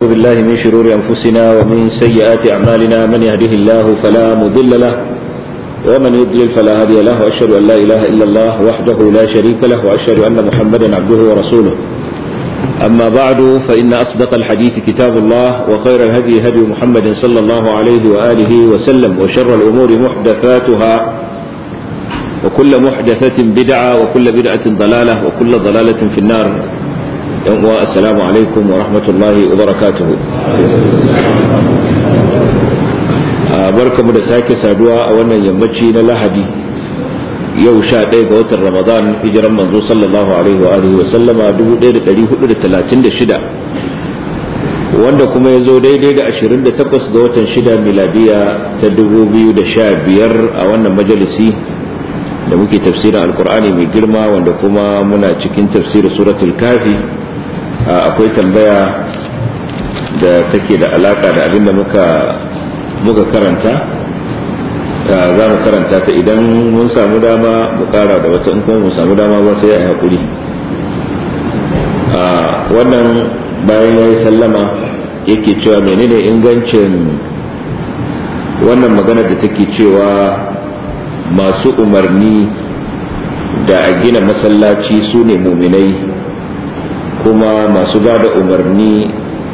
بالله من شرور أنفسنا ومن سيئات أعمالنا من يهده الله فلا مضل له ومن يضلل فلا هادي له وأشهد أن لا إله إلا الله وحده لا شريك له وأشهد أن محمدا عبده ورسوله أما بعد فإن أصدق الحديث كتاب الله وخير الهدي هدي محمد صلى الله عليه وآله وسلم وشر الأمور محدثاتها وكل محدثة بدعة وكل بدعة ضلالة وكل ضلالة في النار السلام عليكم ورحمة الله وبركاته barkamu da sake saduwa a wannan yammaci na lahadi yau sha ɗaya ga watan ramadan hijiran manzo sallallahu alaihi wa alihi wa sallama 1436 wanda kuma ya zo daidai da 28 ga watan shida miladiya ta 2015 a wannan majalisi da muke tafsirin alkur'ani mai girma wanda kuma muna cikin tafsirin suratul kafi akwai tambaya da take da alaka da abin da muka muka karanta za mu karanta ta idan mun samu dama mu kara da wata in kuma mun samu dama ba sai a yi haƙuri wannan bayan ya yi sallama yake cewa menene ingancin wannan magana da take cewa masu umarni da a gina masallaci su ne muminai kuma masu ba da umarni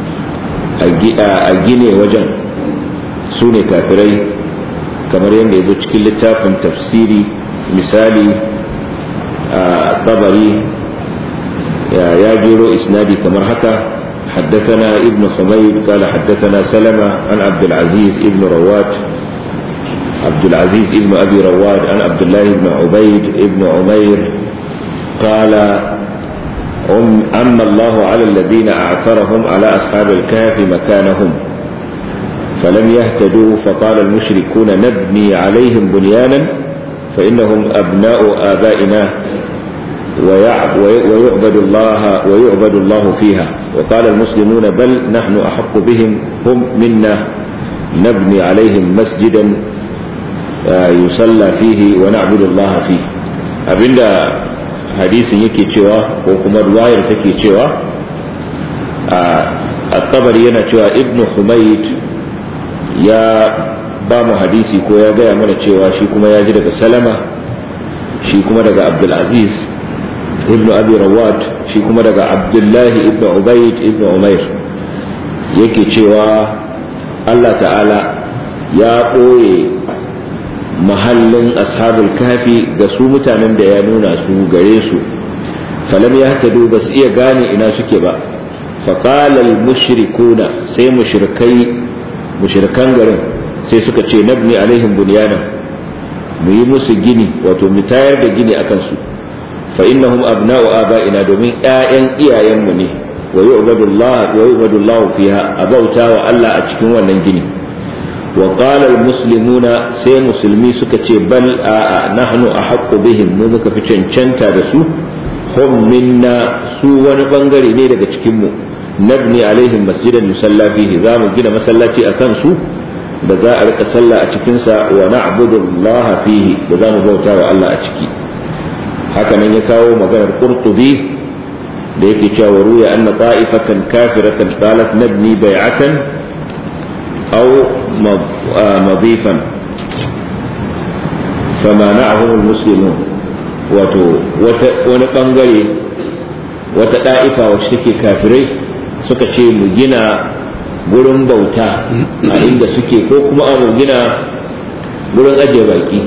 a gine wajen su ne kafirai kamar yadda ya zo cikin littafin tafsiri misali a tabari ya jero isnadi kamar haka حدثنا ابن حميد قال حدثنا سلمة عن عبد العزيز ابن رواد عبد العزيز ابن أبي رواد عن عبد الله بن عبيد ابن عمير قال أما الله على الذين أعثرهم على أصحاب الكهف مكانهم فلم يهتدوا فقال المشركون نبني عليهم بنيانا فإنهم أبناء آبائنا ويعبد الله ويعبد الله فيها وقال المسلمون بل نحن أحق بهم هم منا نبني عليهم مسجدا يصلى فيه ونعبد الله فيه abinda hadisin yake cewa ko kuma ruwayar take cewa a kabari yana cewa ibnu humaid ya ba mu hadisi ko ya gaya mana cewa shi kuma ya ji daga salama shi kuma daga abdulaziz ibnu abi rawat shi kuma daga abdullahi ibnu ubaid ibnu umair yake cewa allah ta'ala ya ɓoye mahallin ashabul kafi ga su mutanen da ya nuna su gare su falam ya tadu ba su iya gane ina suke ba faƙalal mushrikuna sai mushrikai mushrikan garin sai suka ce nabni alaihim bunyanan mu yi musu gini wato mu tayar da gini akan su fa innahum abna'u aba'ina domin ƴaƴan iyayenmu ne wa yu'badullah wa yu'badullahu fiha abauta wa Allah a cikin wannan gini wa qala almuslimuna sai musulmi suka ce bal a nahnu ahaqqu bihim mu muka fi cancanta da su hum minna su wani bangare ne daga cikin mu nabni alaihim masjidan yusalla fihi za mu gina masallaci a kansu da za a rika sallah a cikinsa wa na'budu Allah fihi da za mu bauta wa Allah a ciki haka nan ya kawo maganar qurtubi da yake cewa ruya anna ta'ifatan kafiratan qalat nabni bai'atan aw madifan famana'ahum almuslimun wato wani bangare wata da'ifa wacce take kafirai suka ce mu gina gurin bauta a inda suke ko kuma mu gina gurin ajiye baki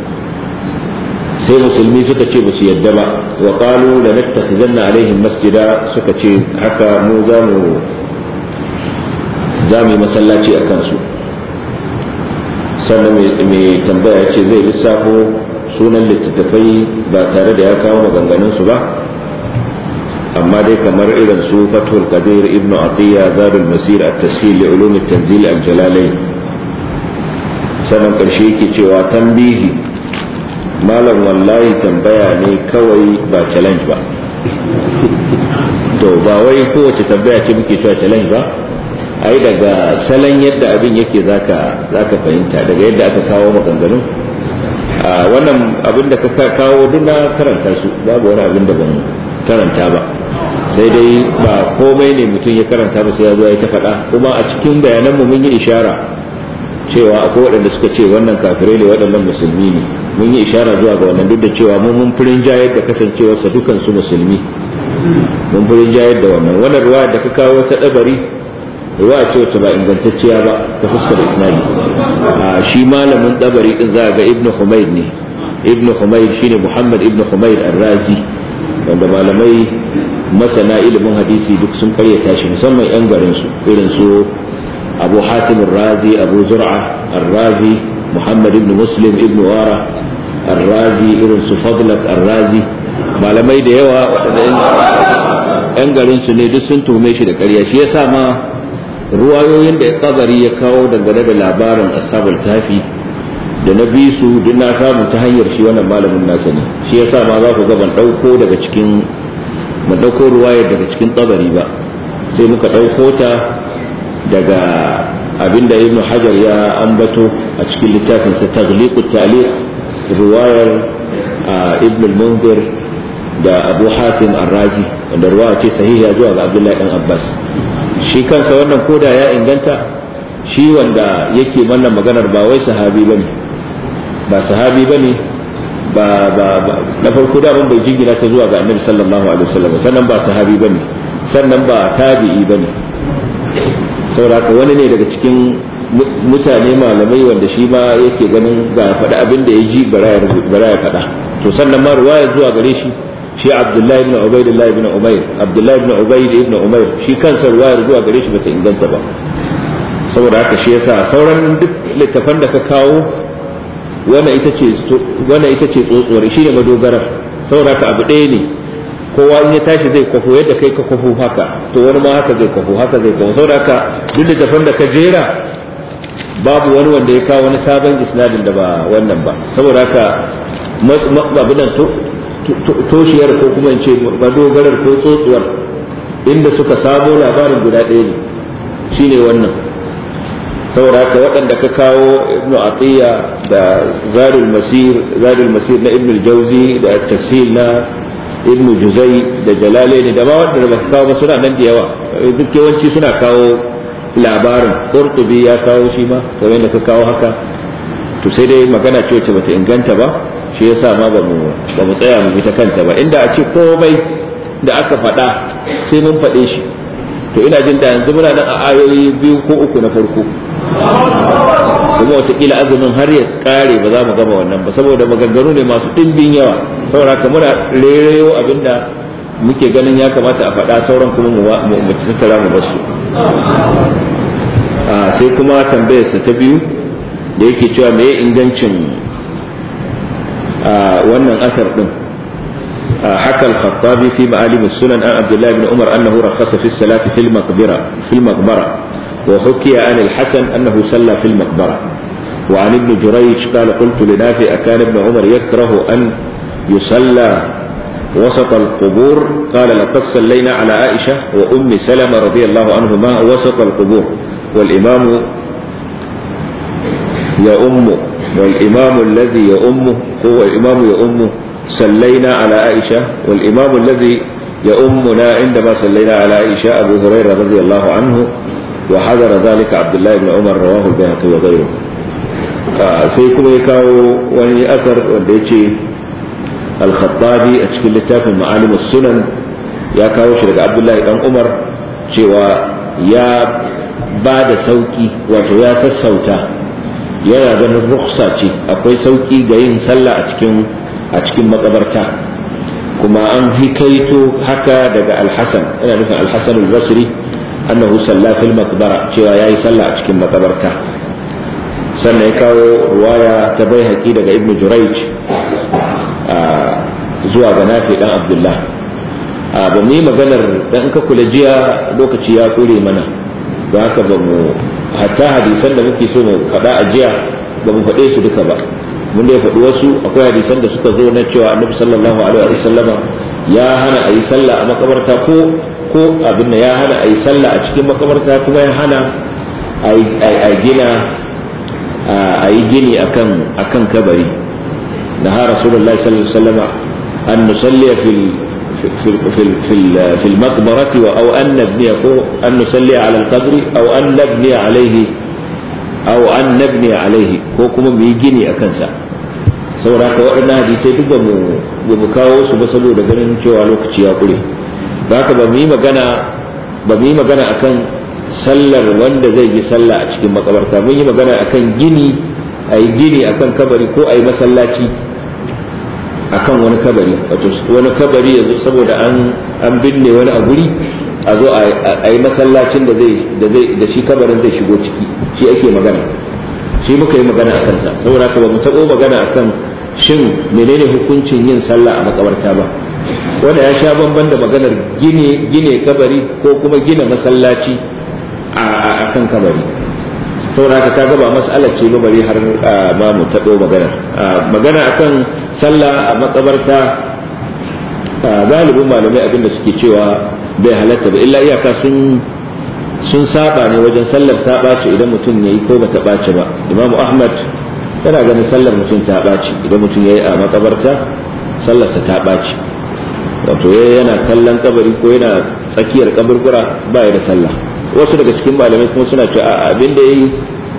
sai musulmi suka ce ba su yadda ba wa qalu la nattakhizanna alaihim masjida suka ce haka mu za mu za mu yi masallaci a kansu sannan mai tambaya ce zai lissafo sunan littattafai ba tare da ya kawo maganganunsu ba amma dai kamar irin su fathul qadir ibnu atiya zadul masir at-tashil li ulum at-tanzil al-jalalain sanan karshe yake cewa tambihi malam wallahi tambaya ne kawai ba challenge ba to ba wai kowace tambaya ce muke cewa challenge ba ai daga salon yadda abin yake zaka zaka fahimta daga yadda aka kawo maganganun wannan abin da ka kawo duk na karanta su babu wani abin da ban karanta ba sai dai ba komai ne mutum ya karanta ba sai ya zo ya ta faɗa kuma a cikin bayanan mu mun yi ishara cewa akwai waɗanda suka ce wannan kafirai ne waɗannan musulmi ne mun yi ishara zuwa ga wannan duk da cewa mun mun firin jayar da kasancewarsa dukan su musulmi mun firin jayar da wannan wannan ruwa da ka kawo ta dabari ruwa ce wacce ba ingantacciya ba ta fuskar isnadi a shi malamin dabari din za ga ibnu humayd ne ibnu humayd shine muhammad ibnu humayd ar-razi wanda malamai masana ilimin hadisi duk sun karyata shi musamman yan garin su irin su abu hatim ar-razi abu zur'a ar-razi muhammad ibnu muslim ibnu wara ar-razi irin su fadlak ar-razi malamai da yawa waɗanda yan garin su ne duk sun tuhume shi da ƙarya shi yasa ma ruwayoyin da kabari ya kawo dangane da labarin ashabul tafi da na bi su duk na samu ta hanyar shi wannan malamin nasa ne shi yasa ma za ku ga ban dauko daga cikin ban dauko ruwayar daga cikin kabari ba sai muka dauko ta daga abinda ibnu hajar ya ambato a cikin littafin sa taghliqut ta'liq ruwayar ibn al-munzir da abu hatim ar-razi wanda ruwaya ce sahiha zuwa ga abdullahi dan abbas shi kansa wannan koda ya inganta shi wanda yake wannan maganar ba wai sahabi bane ba sahabi bane ba ba na farko da bai jingina ta zuwa ga annabi sallallahu alaihi wasallam sannan ba sahabi bane sannan ba tabi'i bane saboda wani ne daga cikin mutane malamai wanda shi ma yake ganin ga faɗa abin da ya ji bara ya faɗa to sannan ma ruwaya zuwa gare shi shi abdullahi ibn ubaidillah ibn umair abdullahi ibn ubaid ibn umair shi kansa ruwayar zuwa gare shi bata inganta ba saboda haka shi yasa sauran duk littafan da ka kawo wannan ita ce wannan ita ce tsotsuwar shine madogarar saboda haka abu ɗaya ne kowa in ya tashi zai kwafo yadda kai ka kwafo haka to wani ma haka zai kwafo haka zai kwafo saboda haka duk littafan da ka jera babu wani wanda ya kawo wani sabon isnadin da ba wannan ba saboda haka abinan toshiyar ko kuma in ce madogarar ko tsotsuwar inda suka samo labarin guda ɗaya ne shine wannan saboda haka waɗanda ka kawo ibn atiya da zadul masir zadul masir na ibn jauzi da tashil na ibn juzai da jalalaini da ma wanda ba kawo ba suna nan da yawa duk yawanci suna kawo labarin qurtubi ya kawo shi ma kamar da ka kawo haka to sai dai magana ce wacce bata inganta ba shi yasa ma ba mu ba mu tsaya mu bi ta kanta ba inda a ce komai da aka faɗa sai mun faɗe shi to ina jin da yanzu muna nan a ayoyi biyu ko uku na farko kuma watakila azumin har ya kare ba za mu gama wannan ba saboda maganganu ne masu ɗimbin yawa saboda haka muna rereyo abinda muke ganin ya kamata a faɗa sauran kuma mu tattara mu basu sai kuma tambayarsa ta biyu da yake cewa me ingancin wannan asar din حكى الخطابي في معالم السنن عن عبد الله بن عمر انه رخص في الصلاه في المقبره في المقبره وحكي عن الحسن انه صلى في المقبره وعن ابن جريج قال قلت لنافع كان ابن عمر يكره ان يصلى وسط القبور قال لقد صلينا على عائشه وام سلمه رضي الله عنهما وسط القبور والامام يؤم والامام الذي يؤمه هو الامام يؤمه صلينا على عائشة والإمام الذي يؤمنا عندما صلينا على عائشة أبو هريرة رضي الله عنه وحضر ذلك عبد الله بن عمر رواه البيهقي وغيره sai kuma ya kawo wani asar wanda ya ce alkhattabi a cikin littafin ma'alimus sunan ya kawo shi daga abdullahi dan umar cewa ya ba da sauki wato ya sassauta yana ganin ruksa ce akwai sauki ga yin sallah a cikin a cikin makabarta kuma an hikaito haka daga alhassan ina nufin alhassan al-basri annahu salla fil maqbara cewa yayi sallah a cikin makabarta sannan ya kawo ruwaya ta bai haƙi daga ibnu jurayj zuwa ga nafi dan abdullah ba mu yi maganar dan ka kula jiya lokaci ya kure mana don haka ba mu hatta hadisan da muke so mu faɗa a jiya ba mu faɗe su duka ba mun da ya faɗi wasu akwai hadisan da suka zo na cewa annabi sallallahu alaihi wa sallama ya hana a yi sallah a makabarta ko ko abin da ya hana a yi sallah a cikin makabarta kuma ya hana a gina a yi gini akan akan kabari da ha rasulullahi sallallahu alaihi wa sallama an nusalliya fil في في في في المقبرة أو أن نبني أن نصلي على القبر أو أن نبني عليه أو أن نبني عليه ko kuma mu yi gini a kansa saboda haka waɗannan hadisai duk ba mu kawo su ba saboda ganin cewa lokaci ya ƙure ba haka ba mu yi magana ba mu yi magana akan sallar wanda zai yi sallah a cikin makabarta mun yi magana akan gini a yi gini akan kabari ko a yi masallaci akan wani kabari wato wani kabari yanzu saboda an an binne wani a guri a zo a yi masallacin da zai da zai da shi kabarin zai shigo ciki shi ake magana shi muka yi magana a kansa saboda haka ba mu taɓo magana akan shin menene hukuncin yin sallah a makabarta ba wanda ya sha bamban da maganar gine gine kabari ko kuma gina masallaci a kan kabari saboda haka kaga ba mas'alar ce ba bari har ma mu taɓo maganar magana akan sallah a makabarta galibin malamai abinda suke cewa bai halatta ba illa iyaka sun sun saba ne wajen sallar ta ɓaci idan mutum ya yi ko ba ta ɓaci ba imamu ahmad yana ganin sallar mutum ta ɓaci idan mutum ya yi a makabarta sallarsa ta ɓaci wato yana kallon kabari ko yana tsakiyar kaburbura ba ya da sallah wasu daga cikin malamai kuma suna cewa abin da yayi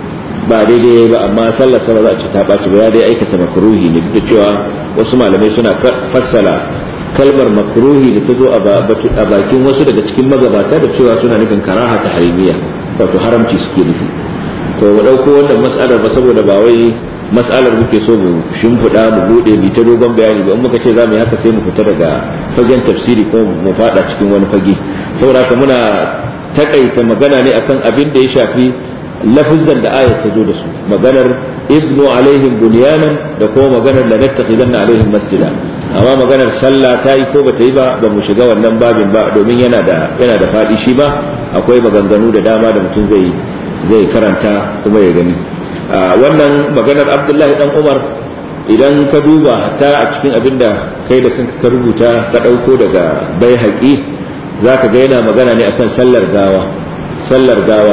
ba daidai yayi ba amma sallar sa ba za a ci ta ɓaci ba ya dai aikata makruhi ne duk da cewa wasu malamai suna fassala kalmar makruhi da ta zo a bakin wasu daga cikin magabata da cewa suna nufin karaha ta harimiya wato haramci suke nufi to mu ɗauko wannan mas'alar ba saboda ba wai mas'alar muke so mu shimfiɗa mu buɗe mu ta dogon bayani ba in muka ce za mu yi haka sai mu fita daga fagen tafsiri ko mu faɗa cikin wani fage saboda haka muna takaita magana ne akan abin da ya shafi lafizan da ayat ta zo da su maganar ibnu alaihim bunyanan da kuma maganar la nattakhidanna alaihim masjida amma maganar sallah ta yi ko bata yi ba ba mu shiga wannan babin ba domin yana da yana da fadi shi ba akwai maganganu da dama da mutum zai zai karanta kuma ya gani wannan maganar abdullahi dan umar idan ka duba hatta a cikin abin da kai da kanka ka rubuta ka ɗauko daga bai haƙi za ka ga yana magana ne akan sallar gawa sallar gawa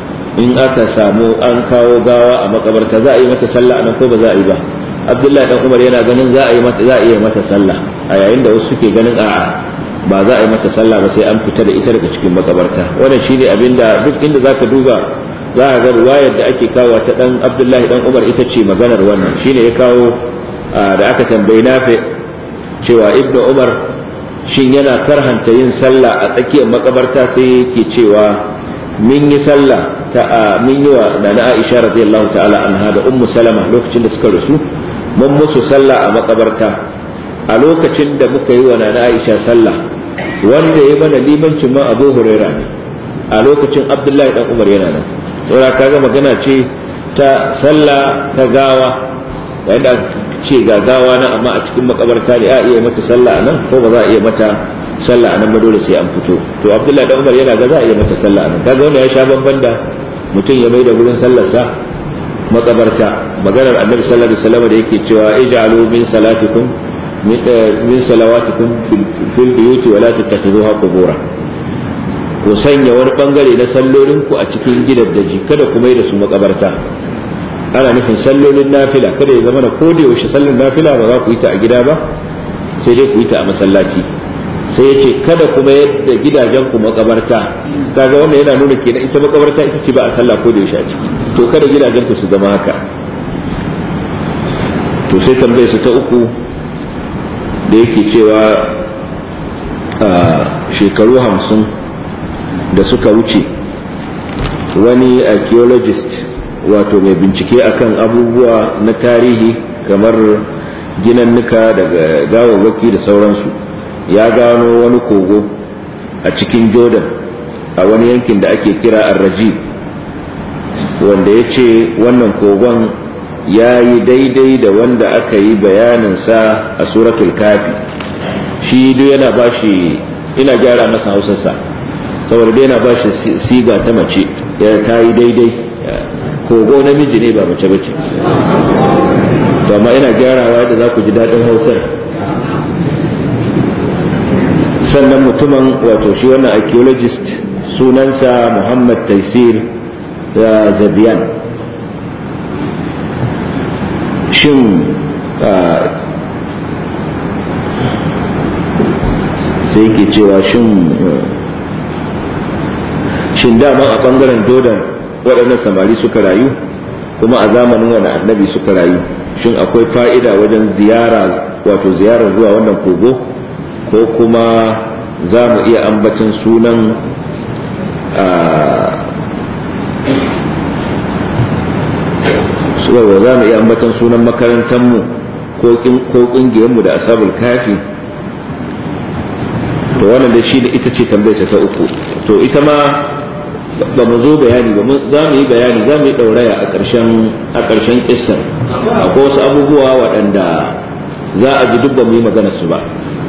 in aka samu an kawo gawa a makabarta za a yi mata sallah anan ko ba za a yi ba abdullahi dan umar yana ganin za a yi mata za a iya mata sallah a yayin da wasu suke ganin a'a ba za a yi mata sallah ba sai an fita da ita daga cikin makabarta wannan shine abinda duk inda zaka duba za a ga ruwayar da ake kawo ta dan abdullahi dan umar ita ce maganar wannan shine ya kawo da aka tambayi nafi cewa ibnu umar shin yana karhanta yin sallah a tsakiyar makabarta sai yake cewa min yi sallah ta min yi wa nana aisha radiyallahu ta'ala anha da ummu salama lokacin da suka rasu mun musu sallah a makabarta a lokacin da muka yi wa nana aisha sallah wanda ya mana limancin ma abu huraira ne a lokacin abdullahi dan umar yana nan saboda kaga magana ce ta sallah ta gawa yayin da ce ga gawa nan amma a cikin makabarta ne a iya mata sallah nan ko ba za a iya mata sallah nan ba dole sai an fito to abdullahi dan umar yana ga za a iya mata sallah nan kaga wannan ya sha bamban da mutum ya mai da gurin sallarsa makabarta maganar annabi sallallahu alaihi wasallam da yake cewa ij'alu min salatikum min salawatikum fil buyuti wa la tattakhiduha qubura ku sanya wani bangare na sallolin ku a cikin gidaddaji kada ku mai da su makabarta ana nufin sallolin nafila kada ya zama na koda yaushe sallar nafila ba za ku yi ta a gida ba sai dai ku yi ta a masallaci sai ya ce kada kuma yadda gidajen ku makabarta kaga wannan yana nuna kenan ita makabarta ita ce ba a sallah ko da yaushe a ciki to kada gidajen ku su zama haka to sai tambayar su ta uku da yake cewa a shekaru hamsin da suka wuce wani archaeologist wato mai bincike akan abubuwa na tarihi kamar ginannuka daga gawawwaki da sauransu ya gano wani kogo a cikin jordan a wani yankin da ake kira arrajib wanda ya ce wannan kogon ya yi daidai da wanda aka yi bayaninsa a suratul kafi shi duk yana ba shi ina gyara masa hausarsa saboda dai yana ba shi siga ta mace ya ta yi daidai kogo namiji ne ba mace bace to amma ina gyarawa da za ku ji daɗin hausar sannan mutumin wato shi wannan archaeologist sunansa muhammad taisir zabiyan shin sai yake cewa shin shin daman a bangaren dodan waɗannan samari suka rayu kuma a zamanin wani annabi suka rayu shin akwai fa'ida wajen ziyara wato ziyarar zuwa wannan kogo ko kuma za mu iya ambacin sunan suwarwa za mu iya ambacin sunan makarantarmu ko ƙungiyarmu da asabul kafi to wannan da shi ita ce tambayarsa ta uku to ita ma ba mu zo bayani ba za mu yi bayani za mu yi ɗauraya a ƙarshen a ƙarshen ƙissar akwai wasu abubuwa waɗanda za a ji duk ba mu yi magana su ba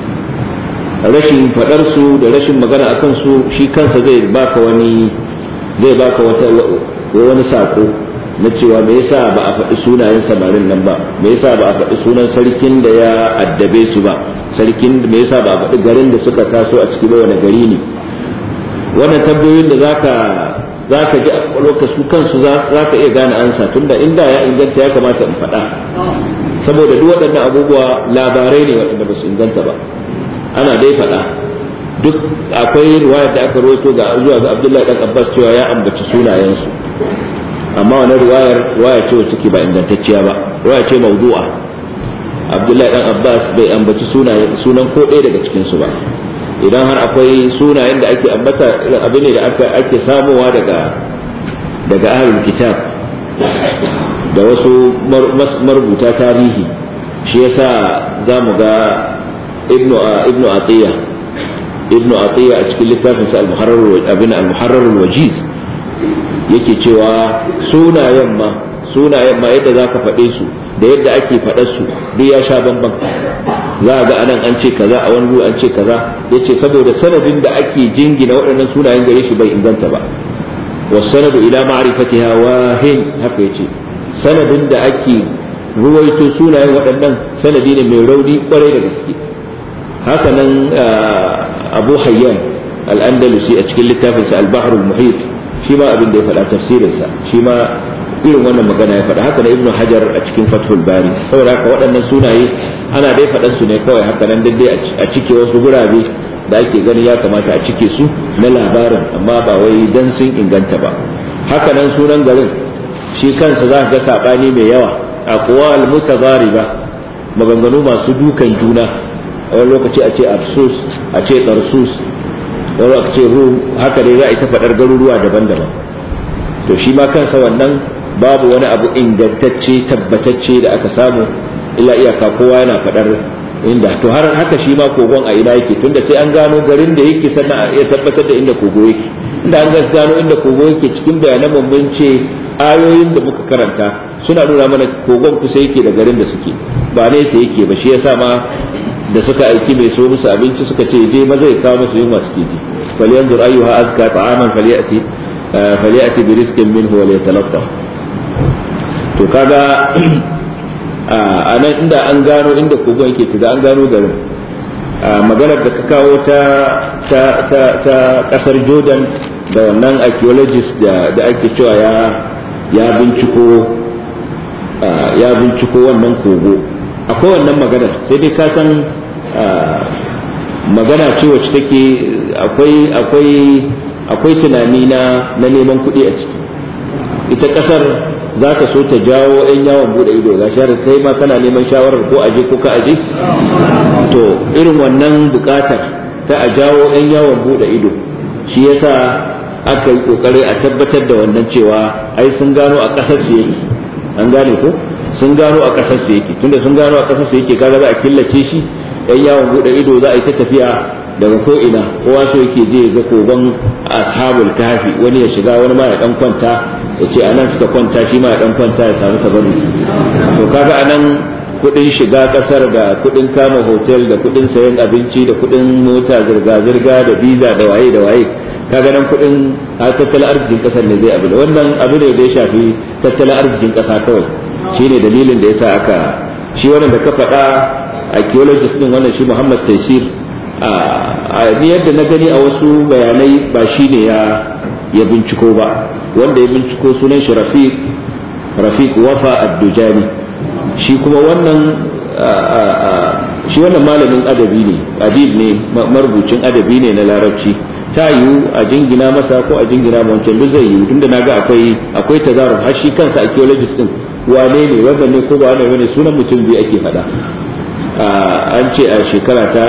rashin faɗar su da rashin magana akan su shi kansa zai baka wani zai baka wata wani sako na cewa me yasa ba a faɗi sunayen samarin nan ba me yasa ba a faɗi sunan sarkin da ya addabe su ba sarkin me yasa ba a faɗi garin da suka taso a ciki ba wani gari ne wannan tambayoyin da zaka zaka ji a lokacin su kansu zaka iya gane ansa tunda inda ya inganta ya kamata in faɗa saboda duk waɗannan abubuwa labarai ne waɗanda ba su inganta ba ana dai faɗa duk akwai riwayar da aka rawaito ga zuwa ga Abdullahi dan Abbas cewa ya ambaci sunayensu amma wannan riwayar riwaya ce wacce ke ba ingantacciya ba riwaya ce mawdu'a Abdullahi dan Abbas bai ambaci sunayen sunan ko ɗaya daga cikin su ba idan har akwai sunayen da ake ambata irin abin ne da aka ake samowa daga daga ahlul kitab da wasu marubuta tarihi shi yasa za mu ga ibnu ibnu atiya ibnu atiya a cikin littafin sa al-muharrar abin al-muharrar al-wajiz yake cewa sunayen ma sunayen ma yadda zaka faɗe su da yadda ake faɗar su duk ya sha bamban za ga anan an ce kaza a wani an ce kaza yace saboda sanadin da ake jingina waɗannan sunayen gare shi bai inganta ba wasanadu ila ma'rifatiha wahin haka yace sanadin da ake ruwaito sunayen waɗannan sanadi ne mai rauni kwarai da gaske haka nan abu hayyan al-andalusi a cikin littafinsa al-bahrul muhit shi ma abin da ya faɗa tafsirinsa shi ma irin wannan magana ya faɗa haka na ibnu hajar a cikin fathul bari saboda haka waɗannan sunaye ana dai faɗan su ne kawai haka nan dai a cike wasu gurabe da ake gani ya kamata a cike su na labarin amma ba wai dan sun inganta ba haka nan sunan garin shi kansa za ka ga saɓani mai yawa aqwal mutadariba maganganu masu dukan juna a wani lokaci a ce absus a ce tarsus wani aka ce rum haka dai za a yi ta faɗar garuruwa daban-daban to shi ma kansa wannan babu wani abu ingantacce tabbatacce da aka samu illa iyaka kowa yana faɗar inda to har haka shi ma kogon a ina yake tunda sai an gano garin da yake sannan a iya tabbatar da inda kogo yake inda an gano inda kogo yake cikin bayanan mun ce ayoyin da muka karanta suna nuna mana kogon kusa yake da garin da suke ba nesa yake ba shi yasa ma da suka aiki mai so musu abinci suka ce je maza ya kawo musu yunwa suke ji falyanzur ayyuha azka ta'aman falyati falyati bi rizqin minhu wa liyatalattaf to kaga a nan inda an gano inda kogon yake to da an gano garin maganar da ka kawo ta ta ta ta kasar Jordan da wannan archaeologist da da ake cewa ya ya binciko ya binciko wannan kogo akwai wannan maganar sai dai ka san magana ce wacce take akwai akwai akwai tunani na na neman kuɗi a ciki ita ƙasar za ta so ta jawo 'yan yawon bude ido ga shahar kai ma kana neman shawarar ko aje ko ka aje to irin wannan buƙatar ta a jawo 'yan yawon bude ido shi yasa aka yi kokari a tabbatar da wannan cewa ai sun gano a ƙasar su yake an gane ko sun gano a ƙasar su yake tunda sun gano a ƙasar su yake kaga za a killace shi yan yawon bude ido za a yi ta tafiya daga ko ina kowa so yake je ga kogon ashabul kafi wani ya shiga wani ma ya dan kwanta ya ce anan suka kwanta shi ma ya dan kwanta ya samu tabarru to kaga anan kudin shiga kasar da kudin kama hotel da kudin sayan abinci da kudin mota zirga zirga da visa da waye da waye kaga nan kudin tattalin arzikin kasar ne zai abu da wannan abu ne da ya shafi tattalin arzikin kasa kawai shine dalilin da yasa aka shi wannan da ka faɗa archaeologist din wannan shi Muhammad Taisir a ni yadda na gani a wasu bayanai ba shi ne ya ya binciko ba wanda ya binciko sunan shi Rafiq Rafiq Wafa Ad-Dujani shi kuma wannan shi wannan malamin adabi ne adib ne marubucin adabi ne na larabci ta yiwu a jingina masa ko a jingina ma wancan duk zai yiwu tunda naga akwai akwai tazaruf har shi kansa archaeologist din wane ne wannan ne ko ba wane ne sunan mutum biyu ake faɗa an ce a shekara ta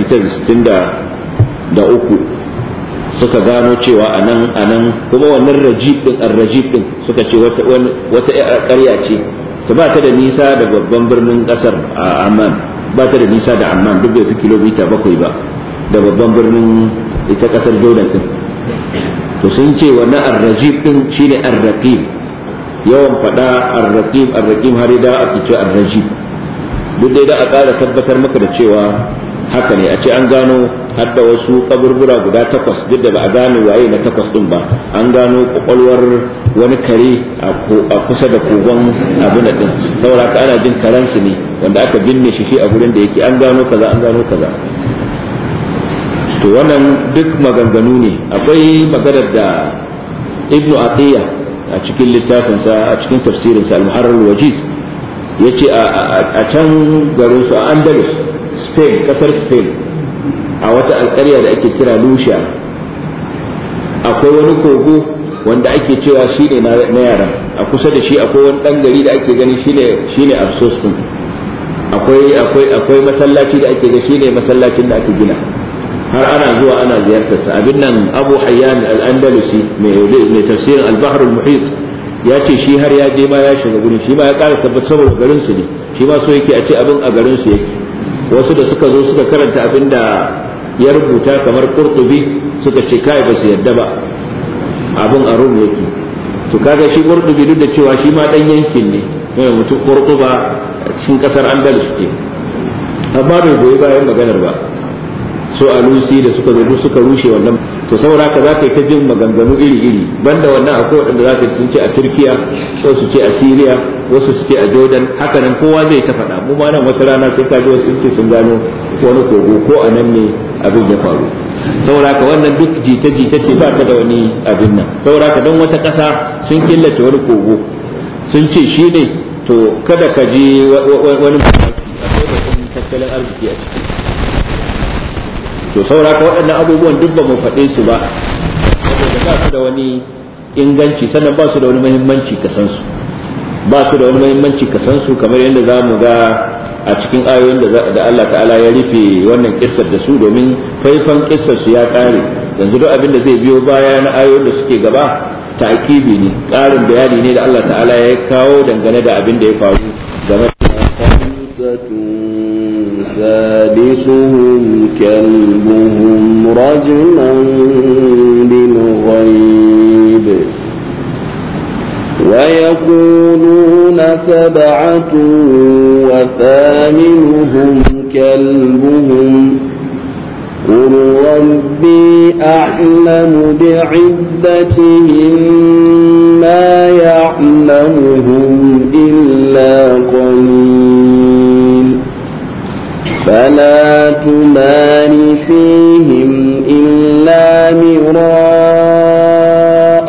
1963 suka gano cewa a nan a nan kuma wannan rajib din ar-rajib din suka ce wata wata ƙarya ce ta ba ta da nisa da babban birnin kasar a Amman ba ta da nisa da Amman duk bai fi kilomita bakwai ba da babban birnin ita kasar Jordan din to sun ce wannan ar-rajib din shine ar-raqib yawan fada ar-raqib ar-raqib har da ake ce ar-rajib duk dai da a ƙara tabbatar maka da cewa haka ne a ce an gano har da wasu kaburbura guda takwas duk da ba a gane waye na takwas din ba an gano kwakwalwar wani kare a kusa da kogon abin da din saboda ka ana jin karansu ne wanda aka binne shi shi a gurin da yake an gano kaza an gano kaza to wannan duk maganganu ne akwai maganar da ibnu atiya a cikin littafinsa a cikin tafsirinsa al-muharrar wajiz yace a can garin su a andalus spain kasar spain a wata alkarya da ake kira lucia akwai wani kogo wanda ake cewa shine na yaran a kusa da shi akwai wani dan gari da ake gani shine shine absos din akwai akwai akwai masallaci da ake ga shine masallacin da aka gina har ana zuwa ana ziyartar sa abin nan Abu Hayyan al-Andalusi mai tafsirin al-Bahr al-Muhit ya ce shi har ya je ma ya shiga gurin shi ma ya ƙara tabbatar saboda garin su ne shi ma so yake a ce abin a garin su yake wasu da suka zo suka karanta abin da ya rubuta kamar Qurtubi suka ce kai ba su yadda ba abin a Rum yake to kaga shi Qurtubi duk da cewa shi ma dan yankin ne yana mutum Qurtuba cikin kasar Andalus ke amma bai goyi bayan maganar ba su alusi da suka zo suka rushe wannan to saboda haka za ka yi ta jin maganganu iri-iri banda wannan akwai waɗanda za ka sun ce a turkiya wasu ce a syria wasu su ce a jordan haka nan kowa zai ta faɗa mu ma nan wata rana sai ka ji wasu sun ce sun gano wani kogo ko a nan ne abin ya faru saboda haka wannan duk jita-jita ce ba ta da wani abin nan saboda haka don wata ƙasa sun killace wani kogo sun ce shi ne to kada ka je wani tattalin arziki a ciki to saura ka waɗannan abubuwan duk ba mu faɗe su ba saboda ba su da wani inganci sannan ba su da wani muhimmanci ka san su ba su da wani muhimmanci ka san su kamar yadda za mu ga a cikin ayoyin da Allah ta'ala ya rufe wannan kissar da su domin faifan kissar su ya ƙare yanzu duk abin da zai biyo baya na ayoyin da suke gaba ta'kibi ne ƙarin bayani ne da Allah ta'ala ya kawo dangane da abin da ya faru game da سادسهم كلبهم رجما بالغيب ويقولون سبعة وثامنهم كلبهم قل ربي أعلم بعدتهم ما يعلمهم إلا قليل فلا تمار فيهم إلا مراء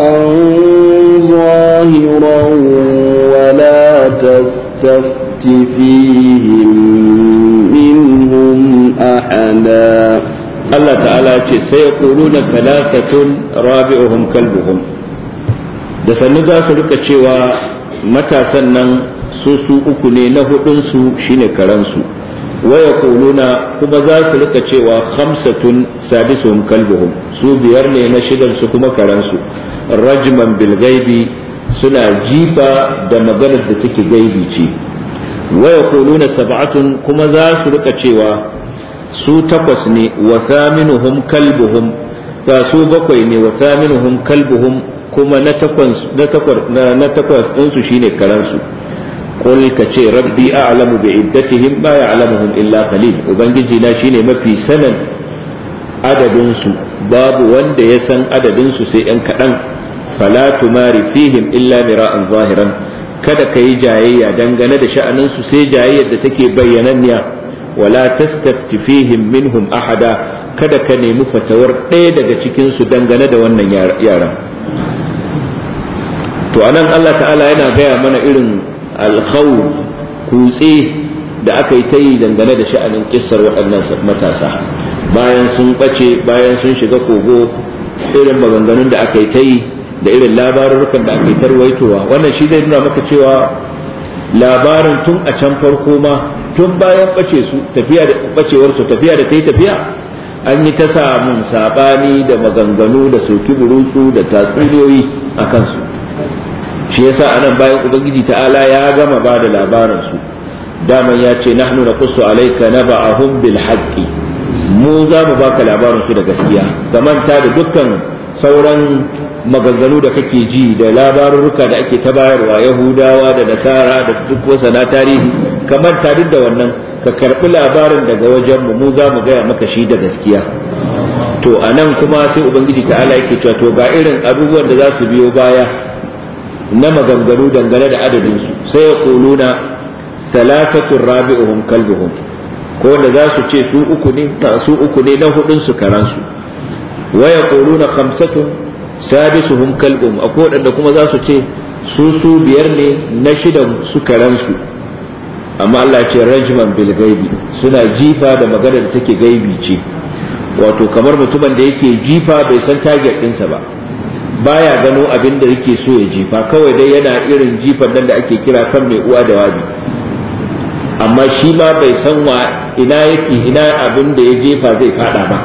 ظاهرا ولا تستفت فيهم منهم أحدا الله تعالى سيقولون ثلاثة رابعهم كلبهم da sannu za su rika cewa matasan nan su su uku ne na hudunsu shine karansu waya kuluna kuma za su rika cewa khamsatun sadisuhum kalbuhum su biyar ne na shidan su kuma karansu rajman bil gaibi suna jifa da maganar da take gaibi ce waya kuluna sab'atun kuma za su rika cewa su takwas ne wa thaminuhum kalbuhum ba su bakwai ne wa thaminuhum kalbuhum kuma na takwas na takwas na takwas ɗinsu shine karansu qul ka ce rabbi a'lamu bi iddatihim ma ya'lamuhum illa qalil ubangiji na shine mafi sanin adadin su babu wanda ya san adadin su sai yan kadan fala tumari fihim illa mira'an zahiran kada ka yi jayayya dangane da sha'anin su sai jayayyar da take bayyananniya wala tastafti fihim minhum ahada kada ka nemi fatawar ɗaya daga cikin su dangane da wannan yaran to anan Allah ta'ala yana gaya mana irin alkhawf kutse da aka yi ta yi dangane da sha'anin kissar waɗannan matasa bayan sun ɓace bayan sun shiga kogo irin maganganun da aka yi ta yi da irin labarurrukan da aka yi tarwaitowa wannan shi zai nuna maka cewa labarin tun a can farko ma tun bayan ɓace su tafiya da ɓacewar su tafiya da ta yi tafiya an yi ta samun saɓani da maganganu da soki burutsu da tatsuniyoyi a kansu shi yasa anan bayan ubangiji ta'ala ya gama ba da labarin su daman ya ce nahnu naqussu alayka naba'ahum bil haqqi mu za mu baka labarin su da gaskiya ka manta da dukkan sauran maganganu da kake ji da labarurruka da ake ta bayarwa yahudawa da nasara da duk wasa na tarihi ka manta duk da wannan ka karbi labarin daga wajen mu mu za mu gaya maka shi da gaskiya to anan kuma sai ubangiji ta'ala yake cewa to ga irin abubuwan da za su biyo baya na maganganu dangane da adadinsu sai ya kuluna talatatun rabi'uhum kalbuhum ko wanda za su ce su uku ne su uku ne na hudun su karansu wa ya kuluna khamsatun sadisuhum kalbuhum akwai wadanda kuma za su ce su su biyar ne na shidan su karansu amma Allah ce rajman bil gaibi suna jifa da magana da take gaibi ce wato kamar mutumin da yake jifa bai san target ɗinsa ba baya gano abin da yake so ya jifa kawai dai yana irin jifan nan da ake kira kan mai uwa da wabi amma shi ma bai san wa ina yake ina abin da ya jefa zai fada ba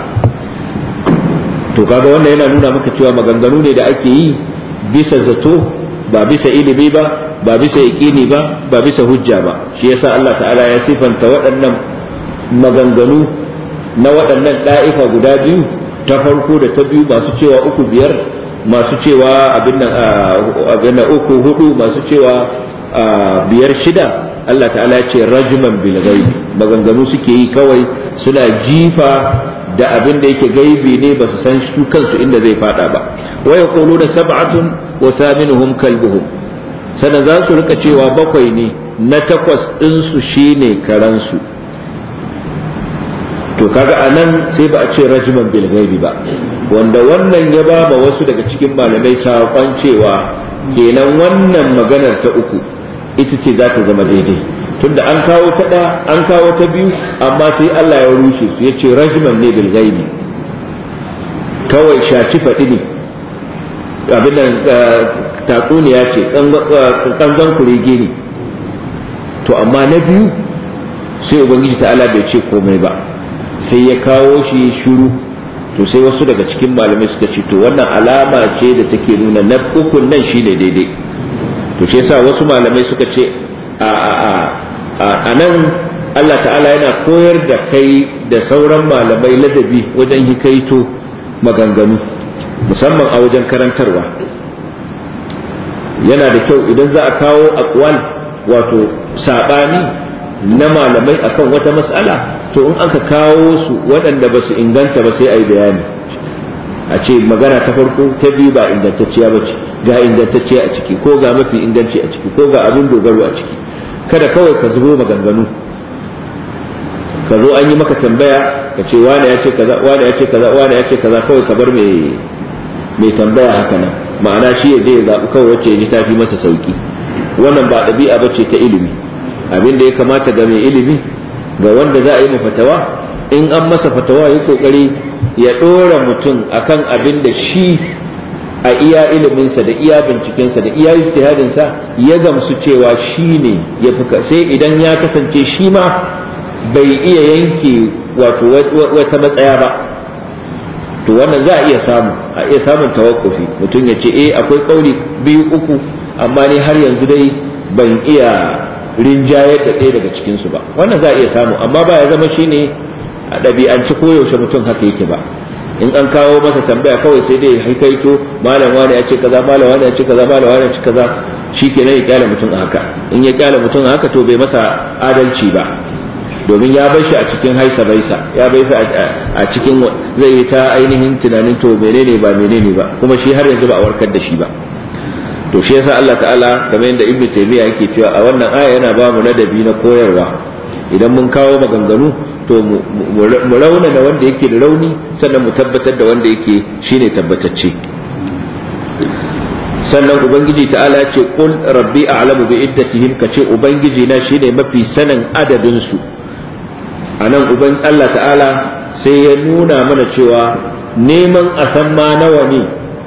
to kaga wannan yana nuna maka cewa maganganu ne da ake yi bisa zato ba bisa ilimi ba ba bisa yaƙini ba ba bisa hujja ba shi yasa Allah ta'ala ya sifanta waɗannan maganganu na waɗannan ɗa'ifa guda biyu ta farko da ta biyu masu cewa uku biyar masu cewa abin nan uku hudu masu cewa biyar shida Allah ta'ala ya ce rajman bil gaibi maganganu suke yi kawai suna jifa da abin da yake gaibi ne ba su san su kansu inda zai fada ba wa yaquluna sab'atun wa thaminuhum kalbuhum sannan za su rika cewa bakwai ne na takwas ɗinsu shine karansu to kaga anan sai ba a ce rajman bil gaibi ba wanda wannan ya ba ma wasu daga cikin malamai saƙon cewa kenan wannan maganar ta uku ita ce za ta zama daidai tunda an kawo ta ɗaya an kawo ta biyu amma sai Allah ya rushe su ya ce rajman ne bil gaibi kawai shaci faɗi ne abin nan tatsuniya ce kanzan kurege ne to amma na biyu sai ubangiji ta'ala bai ce komai ba sai ya kawo shi shuru to sai wasu daga cikin malamai suka ce to wannan alama ce da take nuna na ukun nan shine daidai to shi yasa wasu malamai suka ce a a a a nan Allah ta'ala yana koyar da kai da sauran malamai ladabi wajen hikaito maganganu musamman a wajen karantarwa yana da kyau idan za a kawo akwal wato sabani na malamai akan wata mas'ala to in aka kawo su waɗanda ba su inganta ba sai a yi bayani a ce magana ta farko ta biyu ba ingantacciya ba ce ga ingantacciya a ciki ko ga mafi inganci a ciki ko ga abin dogaro a ciki kada kawai ka zubo maganganu ka zo an yi maka tambaya ka ce wane ya ce kaza wane ya ce kaza wane ya ce kaza kawai ka bar mai mai tambaya haka nan ma'ana shi ya ya zaɓi kawai wacce ya ji tafi masa sauki wannan ba ɗabi'a ba ce ta ilimi abin da ya kamata ga mai ilimi ga wanda za a yi fatawa in an masa fatawa ya kokari ya ɗora mutum akan abin da shi a iya iliminsa da iya bincikensa da iya ijtihadinsa ya gamsu cewa shi ne ya fi sai idan ya kasance shi ma bai iya yanke wato wata matsaya ba to wannan za a iya samu a iya samun tawakkufi mutum ya ce eh akwai kauli biyu uku amma ni har yanzu dai ban iya rinjayar da ɗaya daga cikinsu ba wannan za a iya samu amma ba ya zama shine a ɗabi'anci koyaushe mutum haka yake ba in an kawo masa tambaya kawai sai dai haikaito malam wani ya ce kaza malam wani ya ce kaza malam wani ya ce kaza shikenan ya kyale mutum a haka in ya kyale mutum a haka to bai masa adalci ba domin ya bar shi a cikin haisa baisa ya baisa a cikin zai yi ta ainihin tunanin to menene ba menene ba kuma shi har yanzu ba a warkar da shi ba to shi yasa Allah ta'ala kamar yadda Ibn Taymiyyah yake cewa a wannan aya yana ba mu ladabi na koyarwa idan mun kawo maganganu to mu rauna da wanda yake da rauni sannan mu tabbatar da wanda yake shine tabbatacce sannan ubangiji ta'ala ce qul rabbi a'lamu bi iddatihim kace ubangiji na shine mafi sanin adadin su anan uban Allah ta'ala sai ya nuna mana cewa neman a san ma nawa ne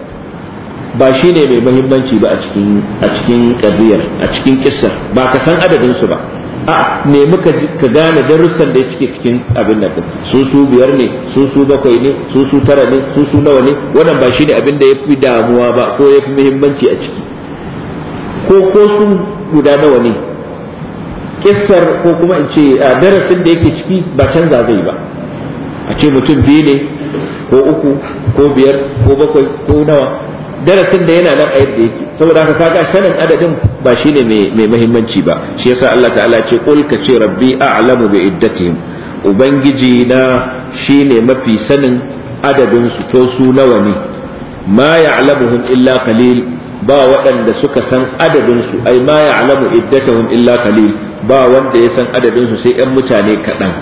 ba shine mai muhimmanci ba a cikin a cikin kabiyar a cikin kissar ba ka san adadin su ba a nemi ka gane darussan da cike cikin abin nan su su biyar ne su su bakwai ne su su tara ne su su nawa ne wannan ba shine abin da yafi damuwa ba ko yafi muhimmanci a ciki ko ko su guda nawa ne kissar ko kuma in ce darasin da yake ciki ba canza zai ba a ce mutum biyu ne ko uku ko biyar ko bakwai ko nawa darasin da yana nan a yadda yake saboda haka kaga sanin adadin ba shine mai muhimmanci ba shi yasa Allah ta'ala ce qul ka ce rabbi a'lamu bi iddatihim ubangiji na shine mafi sanin adadin su to su nawa ne ma ya'lamuhum illa qalil ba waɗanda suka san adadin su ai ma ya'lamu iddatahum illa qalil ba wanda ya san adadin su sai ƴan mutane kaɗan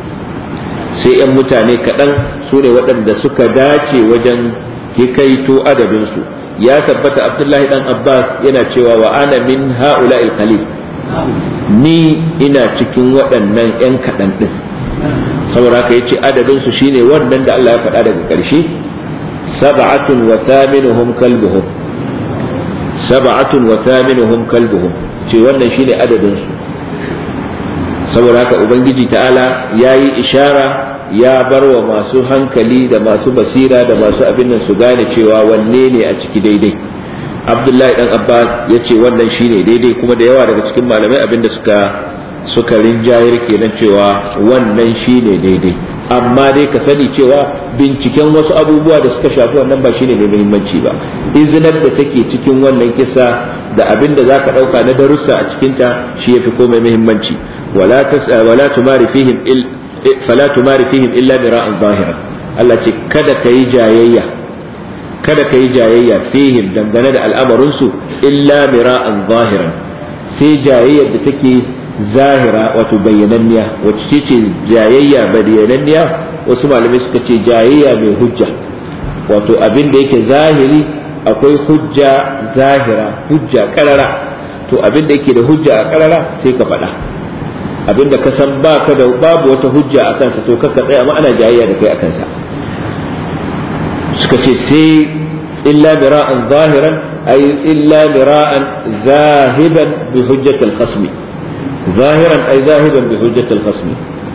sai ƴan mutane kaɗan su ne waɗanda suka dace wajen hikaito adadinsu ya tabbata abdullahi dan abbas yana cewa wa ana min ha'ula qalil ni ina cikin waɗannan 'yan kaɗan ɗin saboda ka yace adadinsu shine wannan da Allah ya faɗa daga ƙarshe sab'atun wa thaminuhum kalbuhum sab'atun wa thaminuhum kalbuhum ce wannan shine adadinsu saboda haka ubangiji ta'ala yayi ishara ya bar wa masu hankali da masu basira da masu abin nan su gane cewa wanne ne a ciki daidai abdullahi dan abbas ya ce wannan shine daidai kuma da yawa daga cikin malamai abin da suka suka rinjayar kenan cewa wannan shine daidai amma dai ka sani cewa binciken wasu abubuwa da suka shafi wannan ba shine mai muhimmanci ba izinar da take cikin wannan kisa da abin da zaka dauka na darussa a cikinta shi yafi komai muhimmanci wala tas wala tumari fihim il fala tumari fihim illa mira'an zahiran Allah ce kada ka yi jayayya kada ka yi jayayya fihim dangane da al'amarinsu illa mira'an zahiran sai jayayyar da take zahira wato bayyananniya wacce ce jayayya bayyananniya wasu malamai suka ce jayayya mai hujja wato abin da yake zahiri akwai hujja zahira hujja karara to abin da yake da hujja a karara sai ka faɗa abinda ka san ba ka da babu wata hujja a kansa to kaka tsaya ma ana jayayya da kai a kansa suka ce sai illa mira'an zahiran ay illa mira'an zahiban bi hujjatil khasmi zahiran ay zahiban bi hujjatil khasmi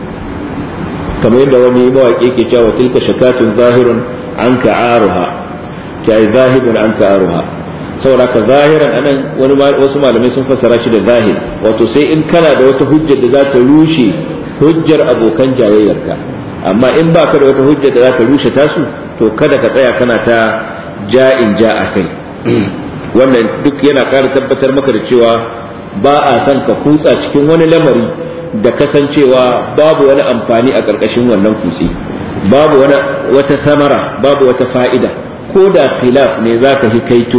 kamar yadda wani mawaƙi ke cewa tilka shakatun zahirun anka aruha ta ay zahibun anka aruha saboda ka zahiran anan wani wasu malamai sun fassara shi da zahir wato sai in kana da wata hujjar da za ta rushe hujjar abokan jayayyarka amma in baka da wata hujjar da za ta rushe tasu to kada ka tsaya kana ta ja'in ja a kai wannan duk yana ƙara tabbatar maka da cewa ba a son ka kutsa cikin wani lamari da kasancewa babu wani amfani a ƙarƙashin wannan kutse babu wata samara babu wata fa'ida ko da khilaf ne za ka hikaito